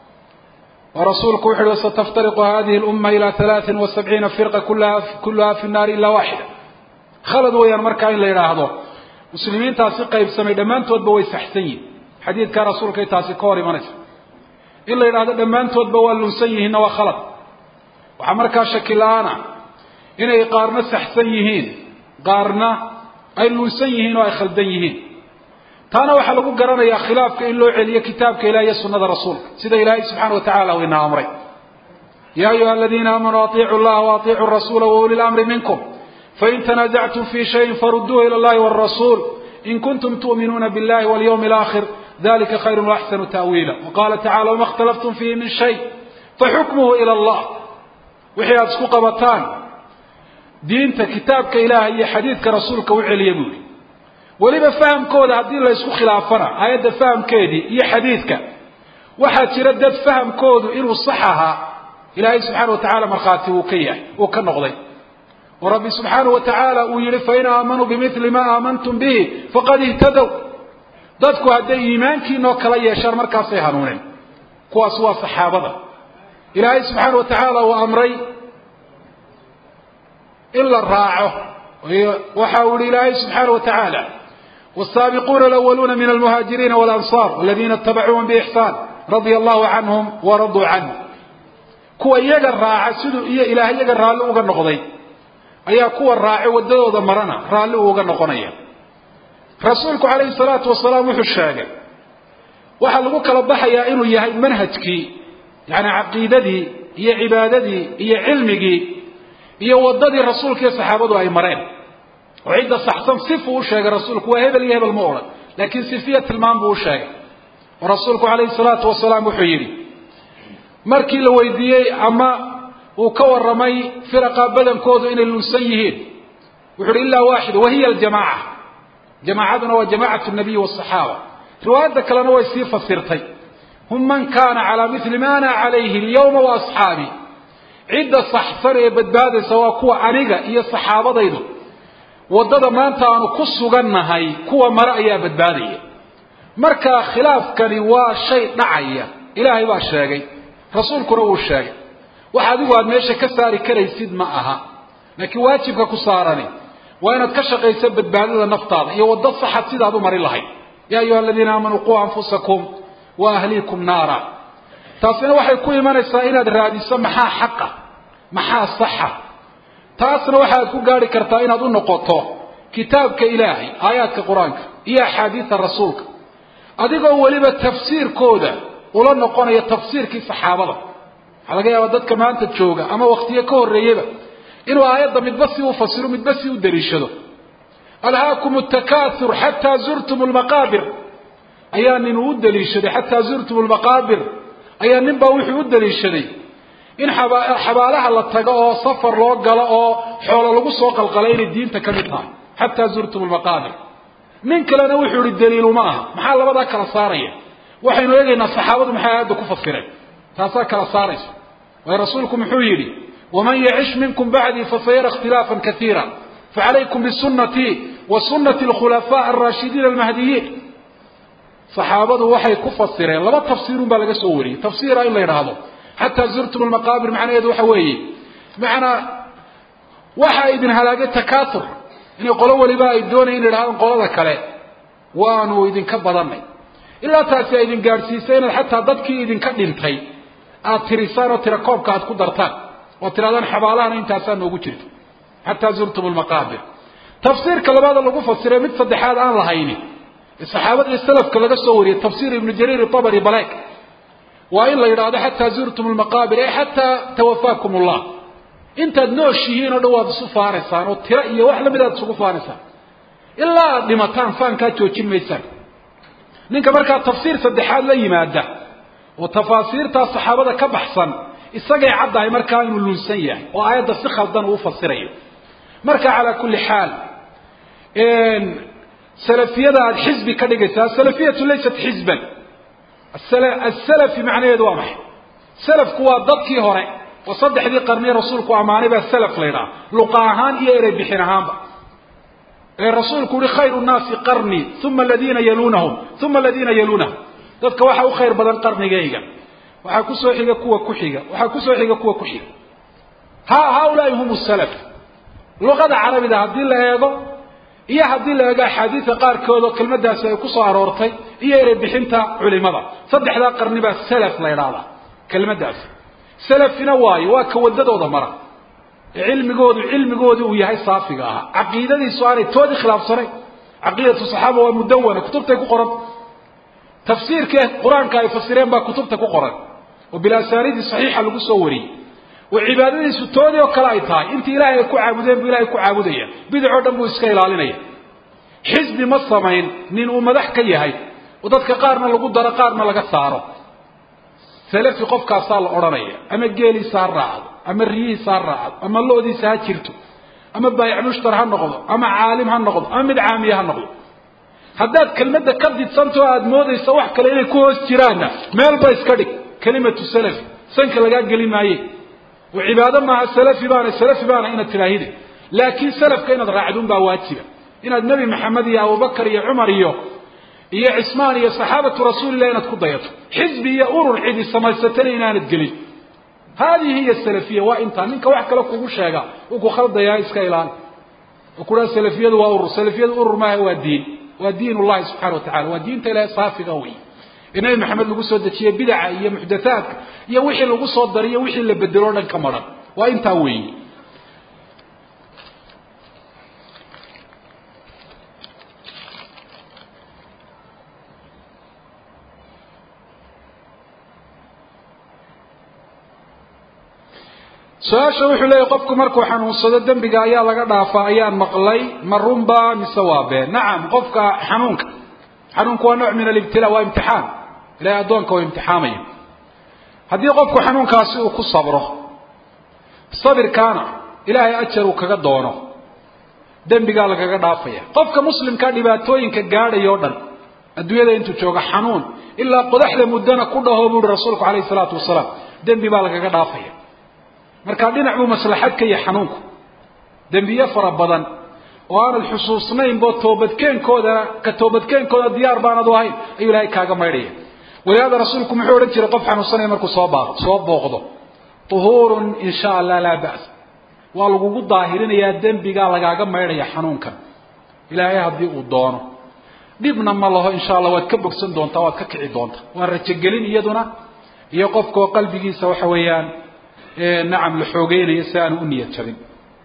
ورسولك وحده ستفترق هذه الأمة إلى ثلاث وسبعين فرقة كلها, كلها في النار إلا واحدة خلد ويان مركا إلا يراهضو مسلمين تاسي قيب سمي دمان تود بوي سحسين حديث كان رسولك تاسي كوري منس إلا يراهضو دمان تود بوي لنسيهن وخلط وحمركا شكلانا إن يقارنا سحسيهين قارنا أي لنسيهن وأي خلديهين taana waxaa lagu garanayaa khilaafka in loo celiyo kitaabka ilahi iyo sunada rasuulka sida ilaahay subxaana wa tacala uu ina amray ya ayuha aladiina aamanuu aiicu llaha waaطiicuu rasuula wauli lamri minkum fain tanazactum fi shayin faruduuhu ila llahi wاrasuul in kuntum tu'minuuna biاllahi walyawmi اlaakhir dalika khayru waaxsanu ta'wiila waqala tacala wama اkhtalaftum fiihi min shay faxukmuhu ila allah wixii aada isku qabataan diinta kitaabka ilaah iyo xadiidka rasuulka u celiya buuri weliba fahamkooda haddii la ysku khilaafana aayadda fahamkeedii iyo xadiidka waxaa jira dad fahamkoodu inuu sax ahaa ilaahay subxaana wa tacaala markhaati uu ka yahay uu ka noqday oo rabbi subxaana wa tacaala uu yihi fain aamanuu bimili ma aamantum bihi faqad ihtadow dadku hadday iimaankiinoo kala yeeshaan markaasay hanuuneen kuwaas waa saxaabada ilaahay subxaana wa tacaala uu amray in la raaco waxa uu yihi ilaahay subxaana wa tacaala والسابقون الأولون من المهاجرين والأنصار والذين اتبعوهم بإحسان رضي الله عنهم ورضوا عنه kuwa iyaga raaca siduu iyo ilaah iyaga raalli uga noqday ayaa kuwa raaci wadadooda marana raalli uga noqonaya rasuulku calayhi salaatu wasalaam wuxuu sheegay waxaa lagu kala baxayaa inuu yahay manhajkii yani caqiidadii iyo cibaadadii iyo cilmigii iyo wadadii rasuulka iyo saxaabadu ay mareen oo cidda saxsan sifuu u sheegay rasuulku waa hebel iyo hebel ma odhan laakiin sifiya tilmaam buu u sheegay oo rasuulku calayhi salaatu wasalaam wuxuu yidhi markii la weydiiyey ama uu ka warramay firaqa badankoodu inay lunsan yihiin wuxu uhi ilaa waaxid wahiya aljamaaca jamaacaduna waa jamaacatu nabiyi wasaxaaba riwaayadda kalena way sii fasirtay hum man kaana calaa mili ma ana calayhi alyawma wa asxaabii cidda saxsan ee badbaadaysa waa kuwa aniga iyo saxaabadaydu waddada maanta aanu ku sugannahay kuwa mare ayaa badbaadaya marka khilaafkani waa shay dhacaya ilaahay baa sheegay rasuulkuna wuu sheegay wax adigu aad meesha ka saari karaysid ma aha laakiin waajibka ku saarani waa inaad ka shaqayso badbaadada naftaada iyo waddo saxad sidaad u mari lahayd yaa ayuha aladiina aamanuu quu anfusakum wa ahliikum naara taasina waxay ku imanaysaa inaad raadiso maxaa xaqa maxaa saxa taasna waxaad ku gaari kartaa inaad u noqoto kitaabka ilaahay aayaadka qur-aanka iyo axaadiida rasuulka adigoo weliba tafsiirkooda ula noqonaya tafsiirkii saxaabada waxaa laga yaabaa dadka maanta jooga ama waktiyo ka horreeyaba inuu aayadda midba si u fasiro midba si u daliishado alhaakum takaathur xataa zurtum lmaqaabir ayaa nin uu u daliishaday xataa zurtum lmaqaabir ayaa nin baa wuxuu u daliishaday in xabaalaha la tago oo safar loo galo oo xoolo lagu soo qalqalay inay diinta ka mid tahay xataa zurtum lmaqaabir nin kalena wuxuu ihi daliiluma aha maxaa labadaa kala saaraya waxaynu eegaynaa saxaabadu maxay aayadda ku fasireen taasaa kala saaraysa waayo rasuulku muxuu yidhi waman yacish minkum bacdii fasayara ikhtilaafan kaiira facalaykum bisunatii wa sunati alkhulafaa alraashidiina almahdiyiin saxaabadu waxay ku fasireen laba tafsiirun baa laga soo wariyey tafsiira in la yidhaahdo xataa zurtum almaqaabir macnaheedu waxa weeye macnaa waxaa idin halaagay takaatur inay qolo weliba ay doonayan in yidhahdaan qolada kale waanu idinka badanay ilaa taasi ay idin gaadhsiisay inaad xataa dadkii idinka dhintay aad tirisaan oo tira koobka aad ku dartaan oo tirahdaan xabaalahana intaasaa noogu jirto xataa zurtum lmaqaabir tafsiirka labaada lagu fasiray mid saddexaad aan lahayni saxaabada iyo salafka laga soo wariyey tafsiir ibnu jariir abri baleeg waa in la yidhaahdo xataa zurtum lmaqaabir ee xataa tawafaakum ullah intaad nooshihiin oo dhan waad isu faanaysaan oo tiro iyo wax lamid aad isugu faanaysaan ilaa aad dhimataan faankaa joojin maysaan ninka markaa tafsiir saddexaad la yimaada oo tafaasiirtaa saxaabada ka baxsan isagay caddahay markaa inuu lunsan yahay oo aayadda si khaldan uu fasirayo marka calaa kulli xaal salafiyada aada xisbi ka dhigaysaa salafiyatu laysat xisban asalafi macnaheedu waa maxay salafku waa dadkii hore oo saddexdii qarniye rasuulku ammaanay baa salaf la ydhaha luqa ahaan iyo erey bixin ahaanba ee rasuulku uhi khayru nnaasi qarnii uma aladiina yaluunahum uma aladiina yaluunahum dadka waxaa u khayr badan qarnigayga waxaa kusoo xiga kuwa ku xiga waxaa kusoo xiga kuwa ku xiga ha haulaai hum salaf luqada carabida haddii la eego iyo haddii la eego axaadiida qaarkood oo kelmadaasi ay kusoo aroortay iyo erey bixinta culimada saddexdaa qarni baa salaf la ydhaahdaa kelmadaasi salafina waayo waa ka wadadooda mara ee cilmigoodu cilmigoodii uu yahay saafiga ahaa caqiidadiisu aanay toodii khilaafsanayn caqiidatu saxaaba waa mudawana kutubtay ku qoran tafsiirkii qur-aanka ay fasireen baa kutubta ku qoran oo bilasaanidii saxiixa lagu soo wariyey oo cibaadadiisu toodii oo kale ay tahay intii ilaahay ay ku caabudeen buu ilahay ku caabudaya bidicoo dhan buu iska ilaalinaya xisbi ma samayn nin uu madax ka yahay oo dadka qaarna lagu daro qaarna laga saaro salafi qofkaasaa la odhanaya ama geeliisa ha raacdo ama riyihiisa ha raacdo ama lo-diisa ha jirto ama baayic mushtar ha noqdo ama caalim ha noqdo ama mid caamiya ha noqdo haddaad kelmadda ka didsanto o aada moodaysa wax kale inay ku hoos jiraanna meelba iska dhig kelimatu salafi sanka lagaa geli maaye oo cibaado maaha salafi baana salafi baana inaad tidaahide laakiin salafka inaad raacdun baa waajiba inaad nebi maxamed iyo abubakar iyo cumar iyo iyo cismaan iyo saxaabatu rasuulilah inaad ku dayato xisbi iyo urur cidi samaysatana inaanad gelin haadihi hiya salafiya waa intaa ninka wax kale kugu sheega uu ku khaldayaa iska ilaali oo kuhaa salafiyadu waa urur salafiyadu urur maaha waa diin waa diin ullahi subxana wa tacala waa diinta ilahay saafiga wey ee nebi maxamed lagu soo dejiyey bidaca iyo muxdathaadka iyo wixii lagu soo dariyo wixii la bedelo o dhan ka maran waa intaa weeye su-aasha wuxuu leeyahy qofku markuu xanuunsado dembiga ayaa laga dhaafaa ayaan maqlay ma runba mise waa been nacam qofka xanuunka xanuunku waa nooc min alibtila waa imtixaan ilahay addoonka waa imtixaamaya haddii qofku xanuunkaasi uu ku sabro sabirkaana ilaahay ajar uu kaga doono dembigaa lagaga dhaafaya qofka muslimkaa dhibaatooyinka gaadhaya o dhan adduunyada intuu jooga xanuun ilaa qodaxda muddana ku dhaho buu uhi rasuulku calayhi salaatu wasalaam dembi baa lagaga dhaafaya markaa dhinac buu maslaxad ka yahay xanuunku dembiye fara badan oo aanad xusuusnaynbo toobadkeenkoodana ka toobadkeenkooda diyaar baanad u ahayn ayuu ilaahay kaaga maydhaya walihaada rasuulku muxuu odhan jiray qof xanuunsanaya markuu soo baa soo booqdo uhuurun in sha allah laa ba's waa lagugu daahirinayaa dembigaa lagaaga maydhaya xanuunkan ilaahay haddii uu doono dhibna ma laho insha allah waad ka bogsan doontaa waad ka kici doontaa waa rajogelin iyaduna iyo qofkao qalbigiisa waxa weeyaan nacam la xoogeynayo si aanu u niyad jabin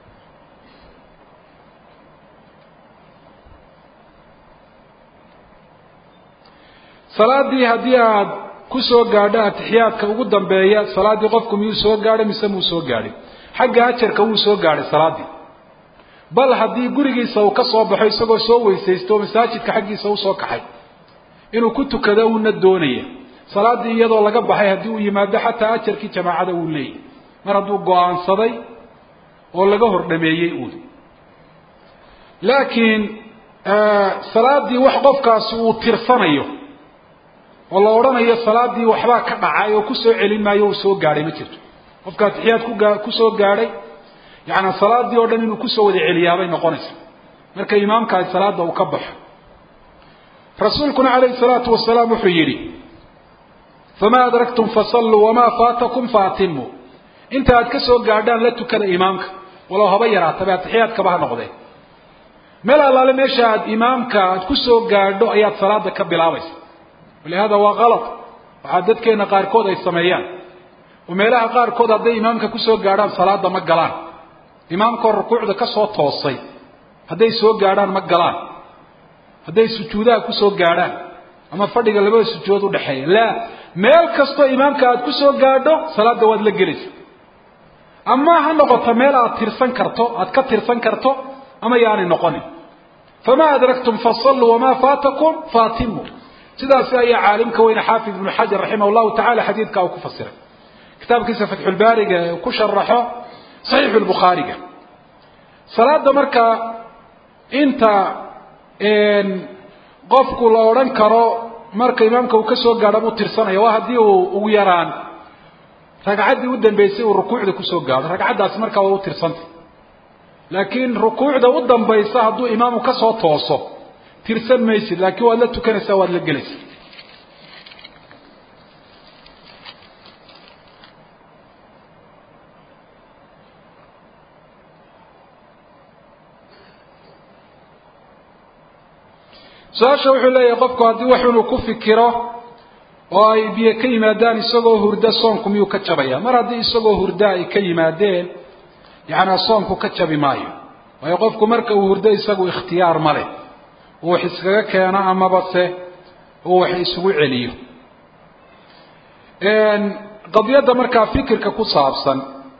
salaadii haddii aad ku soo gaadho atixiyaadka ugu dambeeya salaaddii qofku miyuu soo gaadhay mise muu soo gaadhay xagga ajarka wuu soo gaadhay salaaddii bal haddii gurigiisa uu ka soo baxo isagoo soo weysaysto masaajidka xaggiisa usoo kaxay inuu ku tukado uuna doonaya salaaddii iyadoo laga baxay haddii uu yimaado xataa ajarkii jamaacada uu leeyahy mar hadduu go-aansaday oo laga hor dhameeyey uun laakiin salaaddii wax qofkaasi uu tirsanayo oo la odhanayo salaaddii waxbaa ka dhacay oo kusoo celin maayo uu soo gaadhay ma jirto qofka atixiyaad kugaa kusoo gaadhay yaani salaaddii oo dhan inuu kusoo wada celiyaabay noqonaysa marka imaamkaasi salaada uu ka baxo rasuulkuna calayhi salaatu wasalaam wuxuu yidhi famaa adraktum fasalluu wamaa faatakum faatimu inta aad ka soo gaadhaan la tukada imaamka walow haba yaraataba atixiyaadkaba ha noqdee meel allaale meesha aad imaamka aad ku soo gaadho ayaad salaada ka bilaabaysa walihada waa kalad waxaa dadkeena qaarkood ay sameeyaan oo meelaha qaarkood hadday imaamka kusoo gaadhaan salaada ma galaan imaamkoo rukuucda ka soo toosay hadday soo gaadhaan ma galaan hadday sujuudaha kusoo gaadhaan ama fadhiga labada sujuudood udhexeeya laa meel kastoo imaamka aad kusoo gaadho salaada waad la gelaysa ama ha noqoto meel aad tirsan karto aad ka tirsan karto ama yaanay noqonin famaa adraktum fasalluu wamaa faatakum faatimu sidaasi ayaa caalimka weyne xaafid ibnu xajar raximah llahu tacala xadiidka uu ku fasiray kitaabkiisa fatxulbaariga ee ku sharaxo saxiixu lbukhaariga salaada markaa inta qofku la odhan karo marka imaamka uu ka soo gaadho buu tirsanaya waa haddii uu ugu yaraan ragcaddii u dambeysay uu rukuucda kusoo gaadho ragcaddaasi markaa waa u tirsantay laakiin rukuucda u dambaysa hadduu imaamu ka soo tooso tirsan maysid laakiin waad la tukanaysaa waad la gelaysaa su-aasha wuxuu leeyahay qofku haddii wax inuu ku fikiro oo ay biyo ka yimaadaan isagoo hurda soonku miyuu ka jabaya mar haddii isagoo hurda ay ka yimaadeen yacnaa soonku ka jabi maayo waayo qofku marka uu hurdo isagu ikhtiyaar ma leh uu wax iskaga keeno amaba se uu wax isugu celiyo qadiyadda markaa fikirka ku saabsan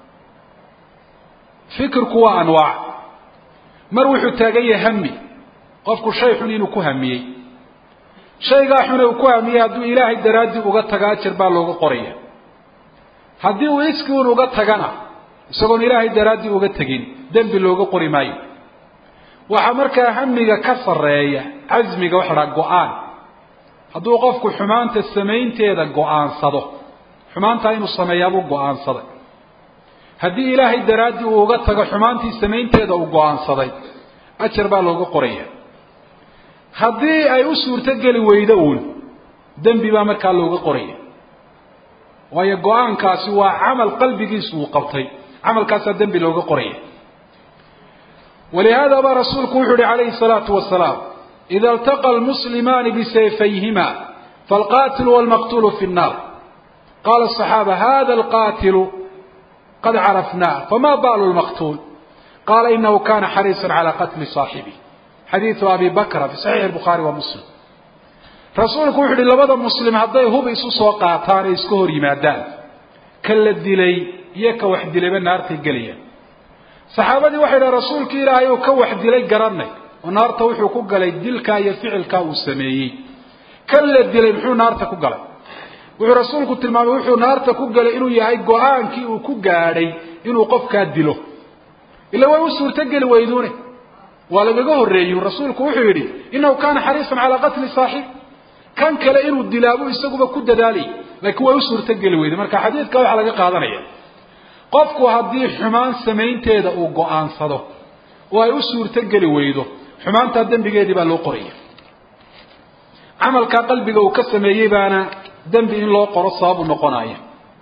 fikirku waa anwaac mar wuxuu taagan yahay hami qofku shay xun inuu ku hamiyey shaygaa xune uu ku hamiyey hadduu ilaahay daraaddii uga taga ajar baa looga qoraya haddii uu iski un uga tagana isagoon ilaahay daraaddii uga tegin dembi looga qori maayo waxaa markaa hamiga ka sarreeya casmiga waxa dhaha go-aan hadduu qofku xumaanta samaynteeda go-aansado xumaantaa inuu sameeyaabuu go-aansaday haddii ilaahay daraaddii uu uga tago xumaantii samaynteeda uu go-aansaday ajar baa looga qoraya haddii ay u suurtogeli weydo uun dembi baa markaa looga qoraya waayo go-aankaasi waa camal qalbigiisu uu qabtay camalkaasaa dembi looga qoraya walihaada baa rasuulku wuxuu uhi calayhi salaatu wasalaam ida altaqa almuslimaani bisayfayhima falqatilu walmaqtulu fi nnaar qala asaxaaba hada alqatilu qad carafnah fama balu lmaqtuul qala inahu kana xariisan cala qatli صaaxibi xadiidu abi bakra fi saxiixi الbukhaari wa muslim rasuulku wuxu uhi labada muslim hadday hub isu soo qaataan ee iska hor yimaadaan ka la dilay iyo ka wax dilayba naartay gelayaan saxaabadii waxay dhaha rasuulki ilaahay uu ka wax dilay garanay oo naarta wuxuu ku galay dilkaa iyo ficilkaa uu sameeyey kan la dilay muxuu naarta ku galay wuxuu rasuulku tilmaamay wuxuu naarta ku galay inuu yahay go-aankii uu ku gaadhay inuu qofkaa dilo ila way u suurtogeli weyduune waa lagaga horreeyey rasuulku wuxuu yidhi inahu kaana xariisan calaa qatli saaxib kan kale inuu dilaabuu isaguba ku dadaalay laakiin way u suurtogeli weyday marka xadiidka waxaa laga qaadanaya qofku haddii xumaan samaynteeda uu go-aansado oo ay u suurtogeli weydo xumaantaa dembigeedii baa loo qoraya camalkaa qalbiga uu ka sameeyey baana dembi in loo qoro sababu noqonaya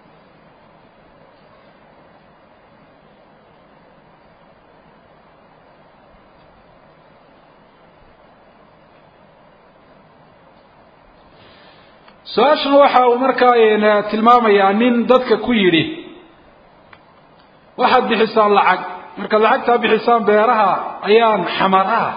su-aashana waxa uu markaa tilmaamayaa nin dadka ku yidhi waxaad bixisaan lacag markaad lacagtaa bixisaan beeraha ayaan xamaraha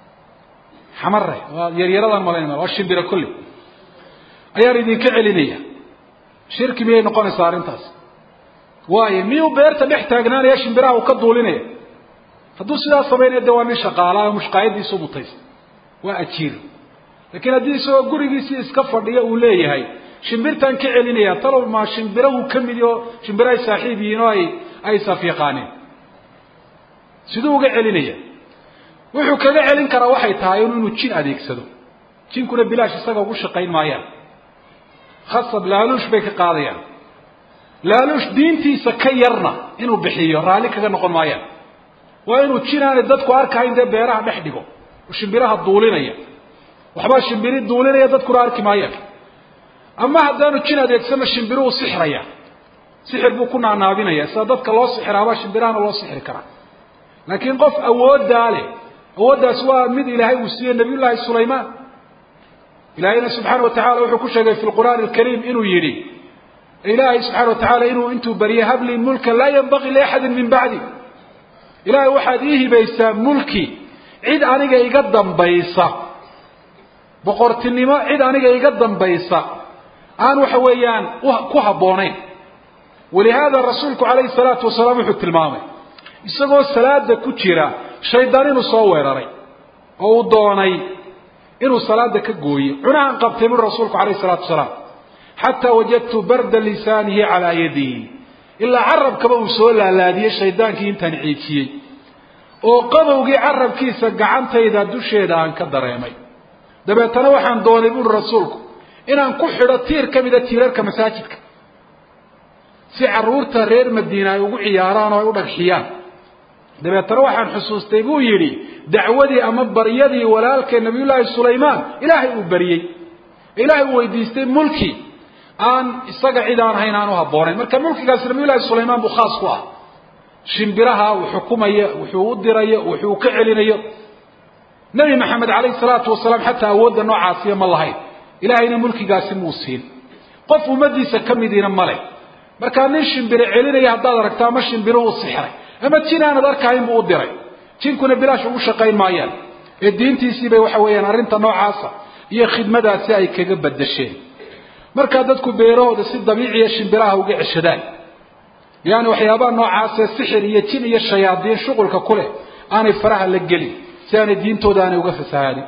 xamare waa yaryaradan malaynma waa shimbira kolle ayaan idinka celinaya shirki miyay noqonaysaa arrintaas waayo miyuu beerta dhex taagnaanaya shimbiraha uu ka duulinaya hadduu sidaas samaynaya de waa nin shaqaala oo mushqaayadiisu mutaysa waa ajiir laakiin haddii isagoo gurigiisii iska fadhiyo uu leeyahay shimbirtaan ka celinaya talow ma shimbirahu ka midi oo shimbira ay saaxiib yihiin oo ay ay safiiqaaneen siduu uga celinaya wuxuu kaga celin karaa waxay tahay inuu jin adeegsado jinkuna bilaash isaga ugu shaqayn maayaan khasab laaluush bay ka qaadayaan laaluush diintiisa ka yarna inuu bixiyo raalli kaga noqon maayaan waa inuu jin aanay dadku arkahayn dee beeraha dhex dhigo oo shimbiraha duulinaya waxbaa shimbiri duulinaya dadkuna arki maayaan ama haddaanu jin adeegsano shimbiruhu sixraya sixir buu ku naanaabinaya sida dadka loo sixiraabaa shimbirahana loo sixri karaa laakiin qof awooddaa leh awooddaas waa mid ilaahay uu siiyey nabiy llaahi sulaymaan ilaahayna subxaana wa tacala wuxuu ku sheegay fi lqur'aani alkariim inuu yidhi ilaahay subxana wa tacaala inuu intuu baryay hablii mulkan laa yanbagii liaxadin min bacdi ilaahay waxaad ii hibaysaa mulki cid aniga iga dambaysa boqortinimo cid aniga iga dambaysa aan waxa weeyaan ku habboonayn walihaada rasuulku calayhi salaatu wasalaam wuxuu tilmaamay isagoo salaada ku jira shaydaan inuu soo weeraray oo uu doonay inuu salaada ka gooyo cunahan qabtay buri rasuulku calayhi salaatu wasalaam xataa wajadtu barda lisaanihi calaa yadihi ilaa carabkaba uu soo laalaadiyey shaydaankii intaan ciijiyey oo qabowgii carabkiisa gacantayda dusheeda aan ka dareemay dabeetana waxaan doonay buuri rasuulku inaan ku xidho tiir ka mida tiirarka masaajidka si carruurta reer madiina ay ugu ciyaaraan oo ay u dhagxiyaan dabeetana waxaan xusuustay buu yidhi dacwadii ama baryadii walaalkee nabiyullaahi sulaymaan ilaahay uu baryey ilaahay uu weydiistay mulki aan isaga cid aan ahayn aan u habboonayn marka mulkigaasi nabiyullaahi sulaymaan buu khaas ku ah shimbiraha uu xukumayo wuxuu u dirayo wuxuu ka celinayo nebi maxamed calayhi salaatu wasalaam xataa awoodda noocaasiya ma lahayn ilaahayna mulkigaasi muu siin qof ummadiisa ka midiina male markaa nin shimbire celinaya haddaad aragto ama shimbiru uu sixray ama jin aanad arkahayn buu u diray jinkuna bilaash ugu shaqayn maayaan ee diintiisiibay waxa weeyaan arrinta noocaasa iyo khidmadaasi ay kaga badasheen markaa dadku beerahooda si dabiiciya shimbiraha uga ceshadaan yaani waxyaabaha noocaasee sixir iyo jin iyo shayaadiin shuqulka ku leh aanay faraha la gelin si aanay diintooda aanay uga fasahaadin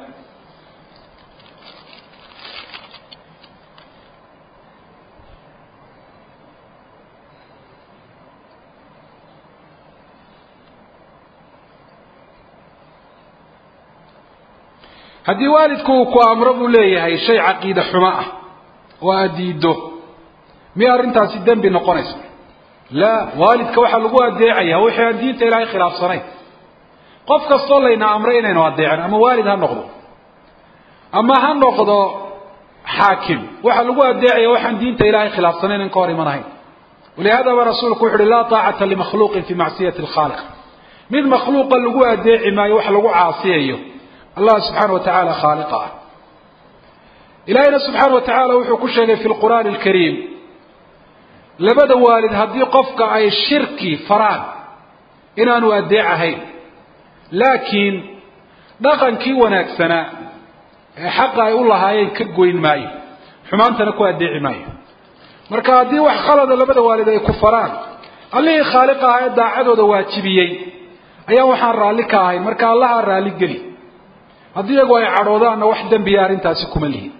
haddii waalidku uu ku amro buu leeyahay shay caqiide xumo ah oo aad diiddo miya arrintaasi dembi noqonaysa laa waalidka waxaa lagu adeecaya wixii aan diinta ilaahay khilaafsanayn qof kastoo layna amray inaynu adeecin ama waalid ha noqdo ama ha noqdo xaakim waxaa lagu adeecaya waxaan diinta ilaahay khilaafsanayn in ka hor imanahayn walihaadaba rasuulku wuxu uhi laa taacata limakhluuqin fi macsiyati alkhaaliq mid makhluuqa lagu adeeci maayo wax lagu caasiyayo allah subxaana wa tacaala khaaliqa ah ilaahayna subxaana wa tacaala wuxuu ku sheegay fi lqur'aani alkariim labada waalid haddii qofka ay shirki faraan inaanu addeec ahayn laakiin dhaqankii wanaagsanaa ee xaqa ay u lahaayeen ka goyn maayo xumaantana ku addeeci maayo marka haddii wax khalada labada waalid ay ku faraan allihii khaaliq ahaa ee daacadooda waajibiyey ayaa waxaan raalli ka ahayn marka allaha raalli geli haddii iyagu ay cadhoodaanna wax dembiya arrintaasi kuma lihin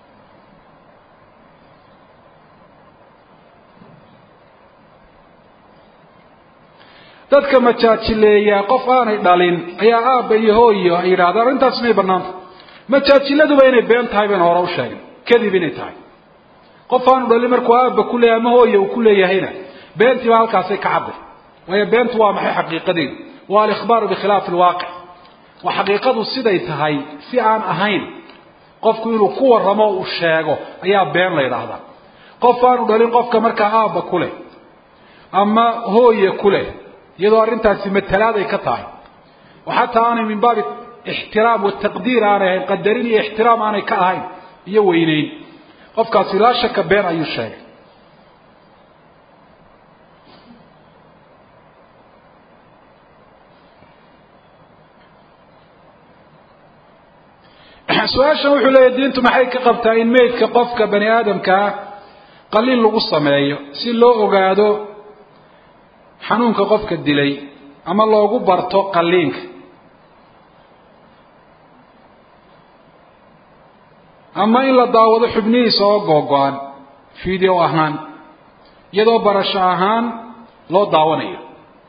dadka majaajileeya qof aanay dhalin ayaa aabba iyo hooyo ay yidhahdaan arrintaas inay bannaanta majaajiladuba inay been tahay baynu hore u sheegay kadib inay tahay qof aanu dhalin markuu aabba ku leeyahay ama hooya uu ku leeyahayna beentii baa halkaasay ka cadday waayo beentu waa maxay xaqiiqadeedu waa alikhbaaru bikhilaafi alwaaqic waa xaqiiqadu siday tahay si aan ahayn qofku inuu ku warramo uu sheego ayaa been la yidhaahdaa qof aanu dhalin qofka markaa aabba ku leh ama hooye ku leh iyadoo arrintaasi matalaaday ka tahay oo xataa aanay min baabi ixtiraam wataqdiir aanay ahayn qadarin iyo ixtiraam aanay ka ahayn iyo weyneyn qofkaasi laa shaka been ayuu sheegay su-aashan wuxuu leeyahy diintu maxay ka qabtaa in meydka qofka bani aadamkaa qaliil lagu sameeyo si loo ogaado xanuunka qofka dilay ama loogu barto qaliinka ama in la daawado xubnihiisa oo googo-an video ahaan iyadoo barasho ahaan loo daawanayo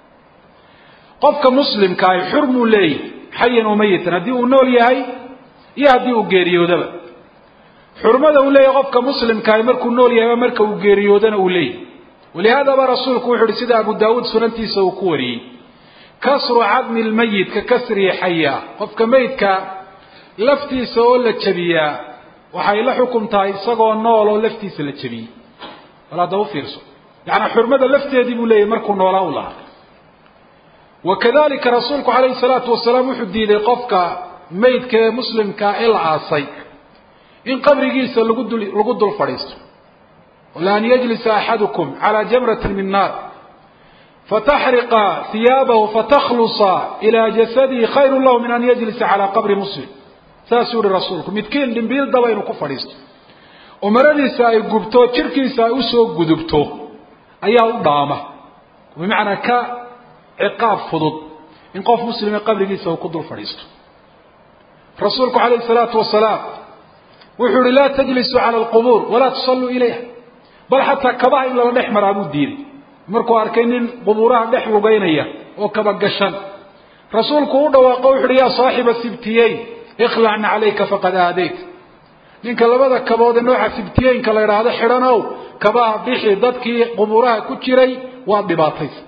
qofka muslimkaahi xur muu leeyahy xayan oo mayitan haddii uu nool yahay iyo haddii uu geeriyoodaba xurmada uu leeyahay qofka muslimkaahi markuu nool yahay marka uu geeriyoodana uu leeyahy walihaadaba rasuulku wuxu uhi sida abu daawuud sunantiisa uu ku wariyey kasru cadmi lmayit ka kasrihi xaya qofka meydka laftiisa oo la jabiyaa waxay la xukum tahay isagoo nool oo laftiisa la jabiyey wal hadda ufiirso yaani xurmada lafteedii buu leeyahy markuu noolaa u lahaa wakadalika rasuulku calayhi salaatu wasalaam wuxuu diiday qofka meydka ee muslimkaa ee la aasay in qabrigiisa lagu dul lagu dul fadhiisto laan yajlisa axadukum calى jamrati min naar fataxriqa hiyaabahu fataklusa ilaa jasadihi khayru lahu min an yajlisa calى qabri muslim saasuu yihi rasuulku midkiin dhimbiil daba inuu ku fadhiisto oo maradiisa ay gubto jirkiisa ay usoo gudubto ayaa u dhaama bimacnaa ka ciqaab fudud in qof muslime qabrigiisa uu ku dul fadhiisto rasuulku calayhi salaatu wasalaam wuxuu yihi laa tajlisuu cala alqubuur walaa tusalluu ilayha bal xataa kabaha in lala dhex maraa buu diiday markuu arkay nin qubuuraha dhex lugaynaya oo kaba gashan rasuulku u dhawaaqo wuxu uhi yaa saaxiba sibtiyeyn ikhlacna calayka faqad aadayt ninka labada kabood ee nooca sibtiyeynka la idhaahdo xidhanow kabaha bixi dadkii qubuuraha ku jiray waad dhibaataysa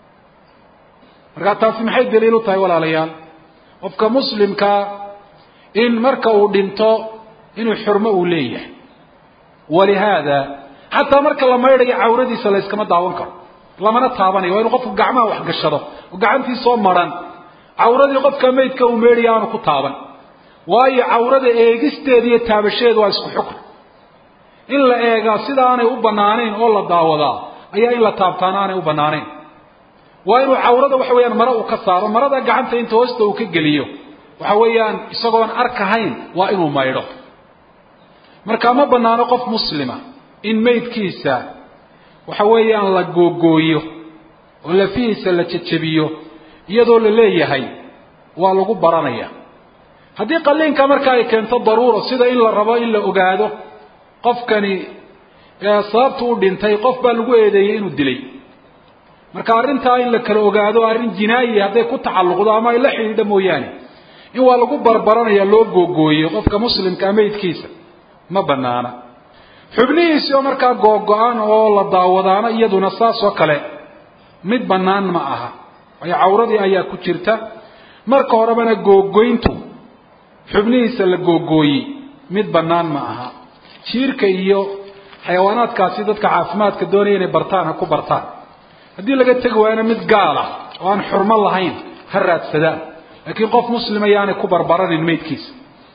markaa taasi maxay daliil u tahay walaalayaal qofka muslimkaa in marka uu dhinto inuu xurmo uu leeyahay walihaada xataa marka la maydhayo cawradiisa la yskama daawan karo lamana taabanayo waa inu qofku gacmaha wax gashado oo gacantiisoo maran cawradii qofka maydka uu meydhaya aanu ku taaban waayo cawrada eegisteeda iyo taabasheedu waa isku xukun in la eegaa sida aanay u banaanayn oo la daawadaa ayaa in la taabtaana aanay u banaanayn waa inuu cawrada waxa weeyaan mare uu ka saaro marada gacanta inta hoosta uu ka geliyo waxa weeyaan isagoon arkahayn waa inuu maydho marka ma banaano qof muslima in maydkiisa waxa weeyaan la googooyo oo lafihiisa la jejebiyo iyadoo la leeyahay waa lagu baranaya haddii qaliinka marka ay keento daruuro sida in la rabo in la ogaado qofkani sababtu u dhintay qof baa lagu eedeeyey inuu dilay marka arrintaa in la kala ogaado arrin jinaayi hadday ku tacalluqdo ama ay la xidhiidho mooyaane in waa lagu barbaranaya loo googooyo qofka muslimkaa maydkiisa ma banaana xubnihiisi oo markaa googo-an oo la daawadaana iyaduna saas oo kale mid bannaan ma aha waayo cawradii ayaa ku jirta marka horebana googoyntu xubnihiisa la googooyey mid bannaan ma aha jiirka iyo xayawaanaadkaasi dadka caafimaadka doonaya inay bartaan ha ku bartaan haddii laga tegi waayana mid gaal ah oo aan xurmo lahayn ha raadsadaan laakiin qof muslima yaanay ku barbaranin maydkiisa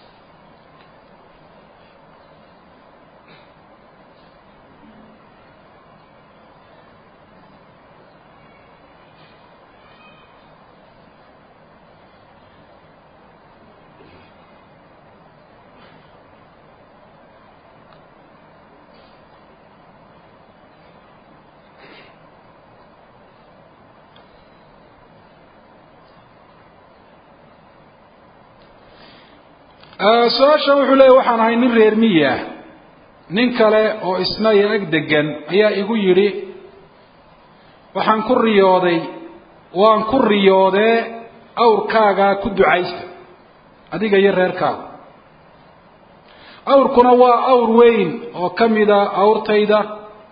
su-aashan wuxuu leeyahy waxaan ahay nin reer miyi ah nin kale oo isna iyo ag degan ayaa igu yidhi waxaan ku riyooday waan ku riyoodee awrkaagaa ku ducaysta adiga iyo reerkaaga awrkuna waa awr weyn oo ka mida awrtayda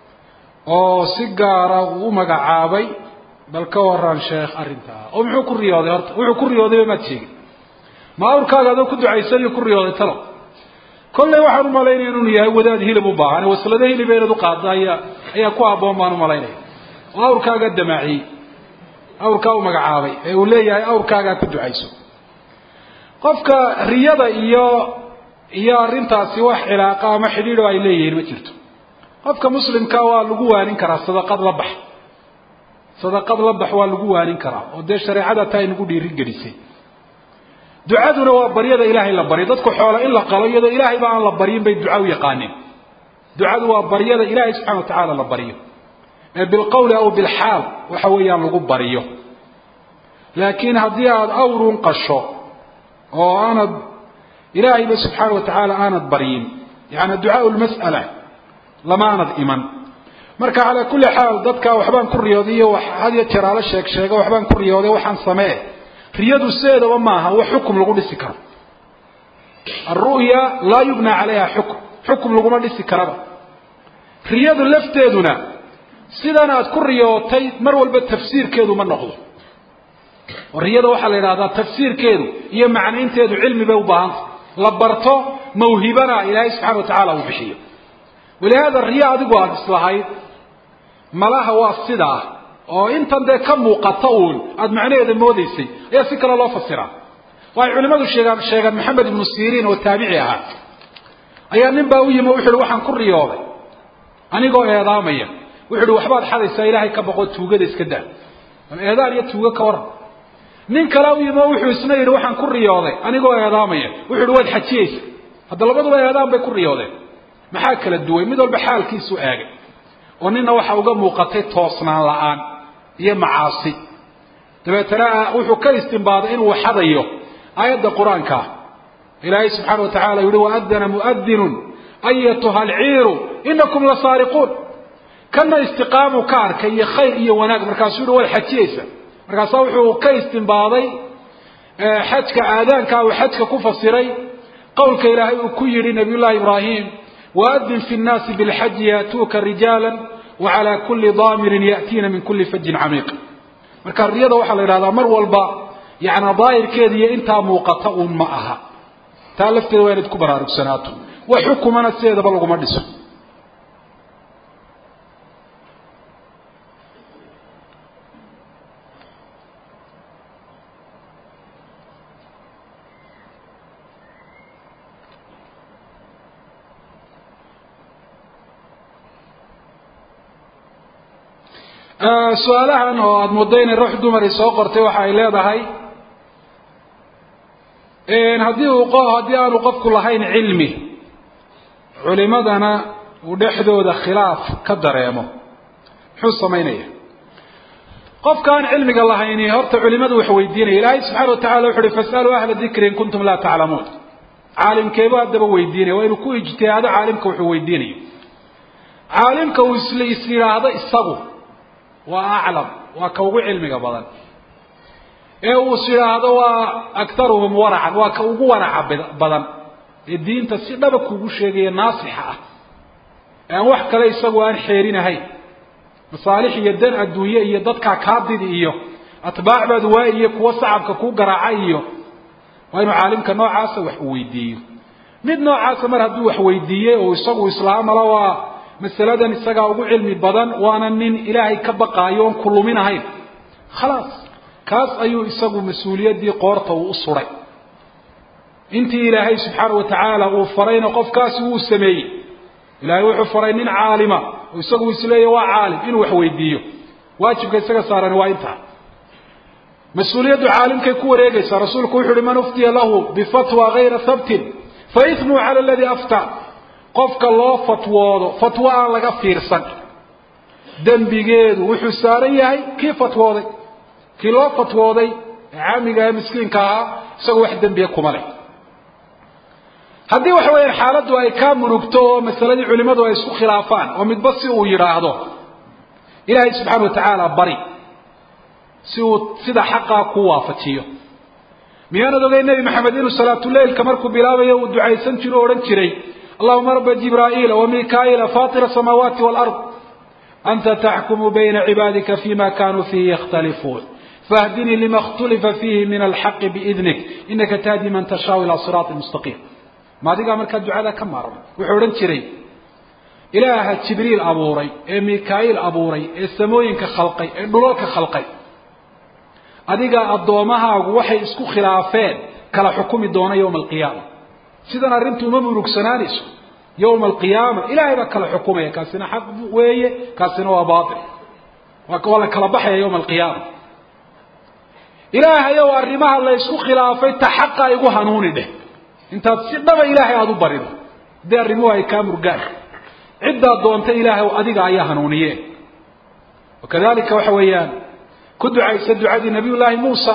oo si gaara uu u magacaabay bal ka waran sheekh arrintaa oo muxuu ku riyooday horta wuxuu ku riyoodayba maad sheegin ma awrkaaga adoo ku ducaysanayo ku riyooday talo kolley waxaan umalaynaya inuu yahay wadaad hilib u baahan waslado hilib inaad uqaado ayaa ayaa ku habboon baan umalaynaya oo awrkaaga damaaciyey awrkaa u magacaabay ee uu leeyahay awrkaagaa ku ducayso qofka riyada iyo iyo arrintaasi wax cilaaqa ama xidhiidho ay leeyihiin ma jirto qofka muslimka waa lagu waanin karaa sadaqad la bax sadaqad la bax waa lagu waanin karaa oo dee shareecada taa ay nagu dhiirigelisay ducaduna waa baryada ilaahay la baryo dadku xoolo in la qalo iyadoo ilaahayba aan la baryin bay duca u yaqaaneen ducadu waa baryada ilaahay subxana wa tacaala la baryo ee bilqowli aw bilxaal waxa weeyaan lagu baryo laakiin haddii aada awrun qasho oo aanad ilaahayba subxaana wa tacaala aanad baryin yaani ducaau lmas'ala lama aanad iman marka calaa kulli xaal dadka waxbaan ku riyooday iyo had iyo jeraalo sheeg sheega waxbaan ku riyooday waxaan samee riyadu sideedaba maaha wax xukum lagu dhisi karo alru'ya laa yubna calayha xukum xukum laguma dhisi karaba riyadu lafteeduna sidan aad ku riyootay mar walba tafsiirkeedu ma noqdo oo riyada waxaa la yidhahdaa tafsiirkeedu iyo macnaynteedu cilmi bay u baahanta la barto mawhibana ilaahay subxana wa tacaala uu bixiyo walihaada riyo adigu aada islahayd malaha waa sidaa oo intan dee ka muuqata uun aada macnaheeda moodaysay ayaa si kale loo fasiraa waxay culimadu sheegaan sheegaan maxamed ibnu siriin oo taabici ahaa ayaa nin baa u yimi o wuxu uhi waxaan ku riyooday anigoo eedaamaya wuxu uhi waxbaad xadaysaa ilaahay ka baqoo tuugada iska daa bal eedaan iyo tuugo ka waran nin kale u yimi oo wuxuu isna yidhi waxaan ku riyooday anigoo eedaamaya wuxu uhi waad xajiyeysa hadda labaduba eedaan bay ku riyoodeen maxaa kala duway mid walba xaalkiisu eegay oo nina waxa uga muuqatay toosnaan la-aan iyo macaasi dabeetana wuxuu ka istimbaaday inuu xadayo aayadda qur-aanka ilaahay subxaana wa tacala yihi waadana muadinun ayatuha alciiru inakum la saariquun kana istiqaamu ka arkay iyo khayr iyo wanaag markaasuu yihi waad xajiyeysa markaasaa wuxuu ka istimbaaday xajka aadaanka uu xajka ku fasiray qowlka ilaahay uu ku yihi nabiy llahi ibraahim waadin fi nnaasi bilxaji yaatuuka rijaala wacalى kuli daamirin ya'tiina min kuli fajin camiiq marka riyada waxaa la yidhahdaa mar walba yani daahirkeeda iyo intaa muuqata uun ma aha taa lafteeda waa inaad ku baraarugsanaato wax xukumana sideedaba laguma dhiso su-aalahan oo aada muddo inay ruux dumari soo qortay waxa ay leedahay haddii uu haddii aanu qofku lahayn cilmi culimadana uu dhexdooda khilaaf ka dareemo muxuu samaynaya qofka aan cilmiga lahayni horta culimadu wax weydiinaya ilaahay subxana wa tacala wuxu uhi fasaluu ahla dikri in kuntum laa taclamuun caalimkeebu haddaba weydiinaya waa inuu ku ijtihaado caalimka wuxuu weydiinayo caalimka uu is is yidhaahdo isagu waa aclam waa ka ugu cilmiga badan ee uu is yidhaahdo waa aktaruhum waracan waa ka ugu waraca badan ee diinta si dhaba kugu sheegaya naasixa ah ee aan wax kale isagu aan xeerinahayn masaalix iyo dan adduunye iyo dadkaa kaadidi iyo atbaac baad waayi iyo kuwo sacabka kuu garaaca iyo waa inuu caalimka noocaasa wax uu weydiiyo mid noocaasa mar hadduu wax weydiiyey oo isagu islaamala waa masaladan isagaa ugu cilmi badan waana nin ilaahay ka baqaayo oon ku luminahayn khalaas kaas ayuu isagu mas-uuliyaddii qoorta uu u suray intii ilaahay subxaana wa tacaala uu farayna qofkaasi wuu sameeyey ilaahay wuxuu faray nin caalima oo isagu isleeya waa caalim inuu wax weydiiyo waajibka isaga saaran waa intaa mas-uuliyaddu caalimkay ku wareegaysaa rasuulku wuxu uhi man uftiya lahu bifatwa gayra habtin fa ismuhu cala aladii afta qofka loo fatwoodo fatwo aan laga fiirsan dembigeedu wuxuu saaran yahay kii fatwooday kii loo fatwooday ee caamiga ee miskiinka ahaa isagoo wax dembiya kuma leh haddii waxa weeyaan xaaladdu ay kaa murugto oo masaladii culimmadu ay isku khilaafaan oo midba si uu yidhaahdo ilaahay subxaana wa tacaala bari si uu sida xaqaa ku waafajiyo miyaanad ogay nebi maxamed inuu salaatuleilka markuu bilaabayo uu ducaysan jiro o odhan jiray allahuma raba jibraa'iila wa mikaa'iila faatira asamaawaati waalard anta taxkumu bayna cibaadika fima kanuu fiihi yakhtalifuun fahdinii lima اkhtulifa fiihi min alxaqi biidnik inaka tahdi man tashaau ilaa siraati mustaqiim ma adigaa markaa ducada ka maarmay wuxuu odhan jiray ilaaha jibriil abuuray ee mikaa'iil abuuray ee samooyinka khalqay ee dhulalka khalqay adigaa addoommahaagu waxay isku khilaafeen kala xukumi doona yowma alqiyaama sidan arrintu uma murugsanaanayso yowma alqiyaama ilaahay baa kala xukumaya kaasina xaq weeye kaasina waa baatil waa la kala baxaya yowma alqiyaama ilaahayow arrimaha la ysku khilaafay ta xaqa igu hanuuni dheh intaad si dhaba ilaahay aada u barido haddii arrimuhu ay kaa murgaan ciddaad doonta ilaahay adiga ayaa hanuuniye wakadalika waxa weeyaan ku ducaysa ducadii nabiy llaahi muusa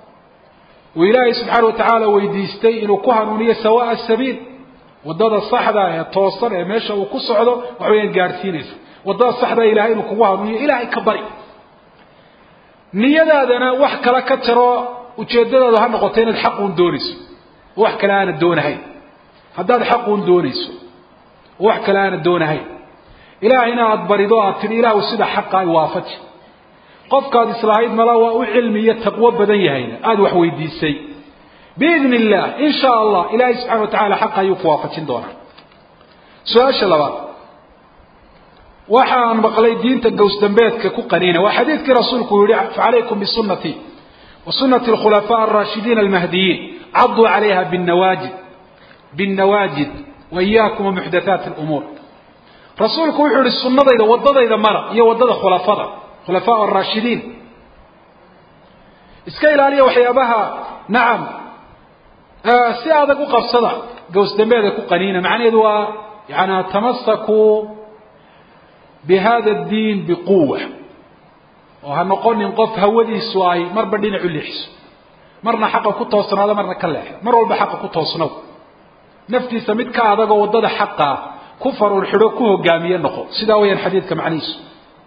uu ilaahay subxaana wa tacaala weydiistay inuu ku hanuuniyo sawaa sabiil waddada saxda ee toosan ee meesha uu ku socdo waxa weyaan gaadhsiinaysa waddada saxda ilahay inuu kugu hanuuniyo ilaahay ka bari niyadaadana wax kale ka jaroo ujeeddadaadu ha noqoto inaad xaquun doonayso oo wax kale aanad doonahayn haddaad xaquun doonayso oo wax kale aanad doonahayn ilaahayna aada barido aad tidhi ilaahu sida xaqa ay waafaji qofkaad islahayd mala waa u cilmi iyo taqwo badan yahayna aada wax weydiisay biidni illah in sha allah ilaahay subxana wa tacala xaqa ayuu ku waafajin doonaa su-aasha labaad waxaan maqlay diinta gowsdambeedka ku qaniina waa xadiidkii rasuulku uu yihi facalaykum bisunatii wa sunati alkhulafaa alraashidiin almahdiyiin caduu calayha binawaajid binnawaajid wa iyaakum wamuxdathaati alumuur rasuulku wuxuu yihi sunnadayda waddadayda mara iyo waddada khulafada khulafaa araashidiin iska ilaaliya waxyaabaha nacam si adag u qabsada gowsdambeeda ku qaniina macnaheedu waa yani tamasakuu bihada addiin biquwa oo ha noqonin qof hawadiisu ay marba dhinacu leexiso marna xaqa ku toosnaado marna ka leexdo mar walba xaqa ku toosnow naftiisa mid ka adagoo waddada xaqaa ku faruur xidho ku hogaamiye noqo sidaa weyaan xadiidka macnihiisu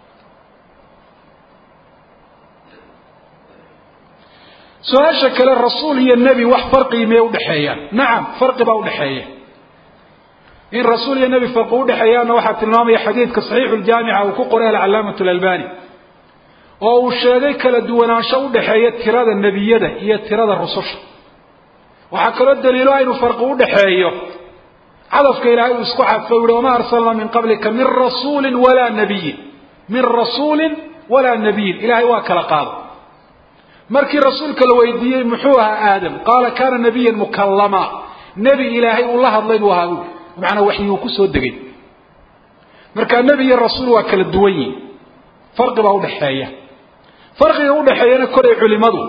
su-aasha kale rasuul iyo nebi wax farqigi miyay udhexeeyaan nacam farqi baa udhexeeya in rasuul iyo nebi farqi udhexeeyaanna waxaa tilmaamaya xadiidka saxiixu ljaamica uu ku qoray alcalaamatu lalbani oo uu sheegay kala duwanaansho udhexeeya tirada nebiyada iyo tirada rususha waxaa kaloo daliilo aynu farqi udhexeeyo cadafka ilaahay uu isku cadfay uhi wamaa arsalnaa min qablika min rasuulin walaa nabiyin min rasuulin walaa nabiyin ilahay waa kala qaada markii rasuulka la weydiiyey muxuu ahaa aadam qaala kaana nabiyan mukallama nebi ilaahay uu la hadlay buu ahaa buui macanaa waxyi uu kusoo degay markaa nebi iyo rasuul waa kala duwan yihin farqi baa udhexeeya farqiga udhexeeyana koray culimadu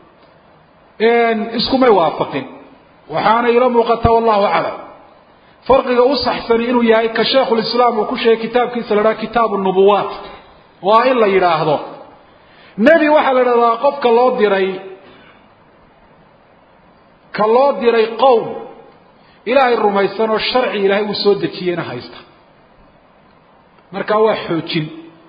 iskumay waafaqin waxaana ila muuqataa wallahu aclam farqiga u saxsani inuu yahay ka sheikhulislaam uu ku sheegay kitaabkiisa la dhaha kitaabu nubuwaat waa in la yidhaahdo nebi waxaa la dhahdaa qofka loo diray ka loo diray qowm ilaahay rumaysan oo sharci ilaahay uu soo dejiyeyna haysta markaa waa xoojin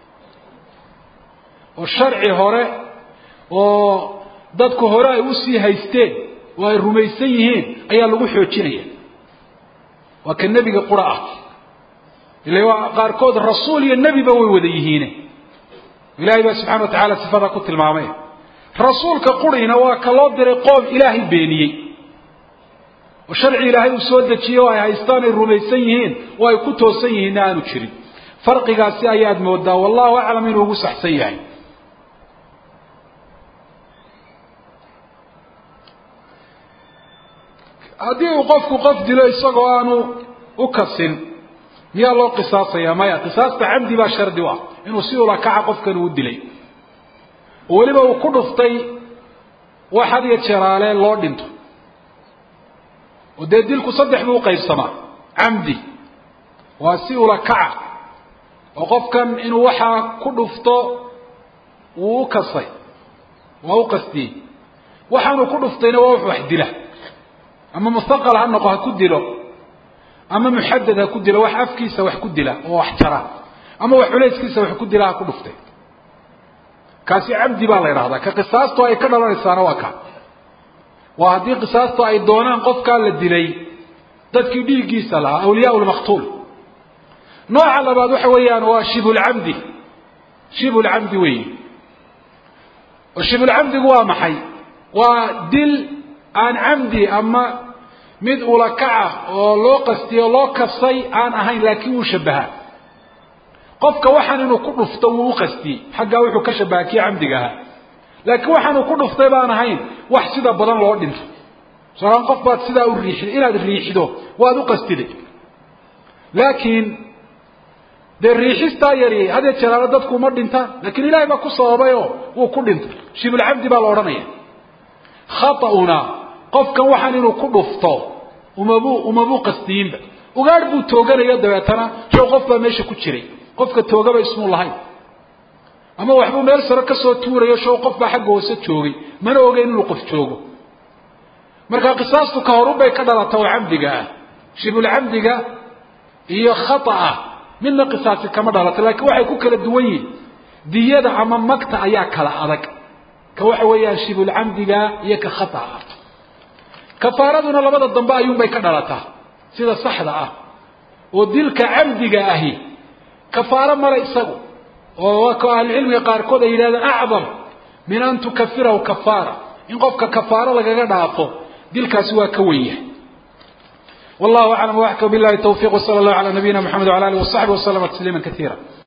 oo sharci hore oo dadku hore ay usii haysteen oo ay rumaysan yihiin ayaa lagu xoojinaya waa ka nebiga qura ah ila waa qaarkood rasuul iyo nebiba way wada yihiine ilahay baa subxana wa tacala sifadaa ku tilmaamay rasuulka quriina waa ka loo diray qoom ilaahay beeniyey oo sharci ilaahay uu soo dejiyey oo ay haystaan ay rumaysan yihiin oo ay ku toosan yihiinna aanu jirin farqigaasi ayaad moodaa wallahu aclam inuu ugu saxsan yahay haddii uu qofku qof dilo isagoo aanu u kasin miyaa loo qisaasaya maya qisaasta camdi baa shardi u ah inuu si ula kaca qofkan uu dilay oo weliba uu ku dhuftay wax had iyo jeeraale loo dhinto oo dee dilku saddex buu uqaybsamaa camdi waa si ula kaca oo qofkan inuu waxaa ku dhufto wuu u kasay waa u qastiyey waxaanuu ku dhuftayna waa wax wax dila ama mustaqal ha noqo ha ku dilo ama muxadad ha ku dilo wax afkiisa wax ku dila oo wax jara ama wax culayskiisa wax ku dila ha ku dhuftay kaasi camdi baa la idhahdaa ka qisaastu ay ka dhalanaysaana waa ka waa haddii qisaastu ay doonaan qofkaa la dilay dadkii dhiiggiisa lahaa awliyaa lmaqtuul nooca labaad waxa weeyaan waa shibulcamdi shibulcamdi weeyi oo shibulcamdigu waa maxay waa dil aan camdi ama mid ulakaca oo loo qastiyo loo kasay aan ahayn laakiin wuu shabahaa qofka waxaan inuu ku dhufto wuu u qastiyey xaggaa wuxuu ka shabaha kii camdiga ahaa laakiin waxaanuu ku dhuftay baan ahayn wax sida badan loo dhinto soalaan qof baad sidaa u riixid inaad riixido waad u qastiday laakiin dee riixistaa yari hadee jeraalo dadku uma dhintaan laakiin ilaahay baa ku sababayoo wuu ku dhintay shibulcamdi baa la odhanaya khata'una qofkan waxaan inuu ku dhufto umabuu umabuu qastiyinba ugaadh buu tooganayo dabeetana show qof baa meesha ku jiray qofka toogaba ismuu lahayn ama waxbuu meel saro kasoo tuurayo show qof baa xagga hoose joogay mana ogeyn inuu qof joogo marka qisaastu ka horubay ka dhalata oo camdiga ah shibulcamdiga iyo khata'a midna qisaasi kama dhalato laakiin waxay ku kala duwan yihin diyada ama magta ayaa kala adag ka waxa weeyaan shibulcamdiga iyo ka khata'a kafaaraduna labada dambe ayuunbay ka dhalataa sida saxda ah oo dilka camdiga ahi kafaaro male isagu oo waa ka ahlucilmiga qaarkood ay yidhahdeen acdam min an tukafirahu kafaara in qofka kafaaro lagaga dhaafo dilkaasi waa ka wen yahay wallahu aclam waxka billahi tawfiq wsala allahu cala nabiyina mxamed wala alih wasaxbi waslama tasliima kaiira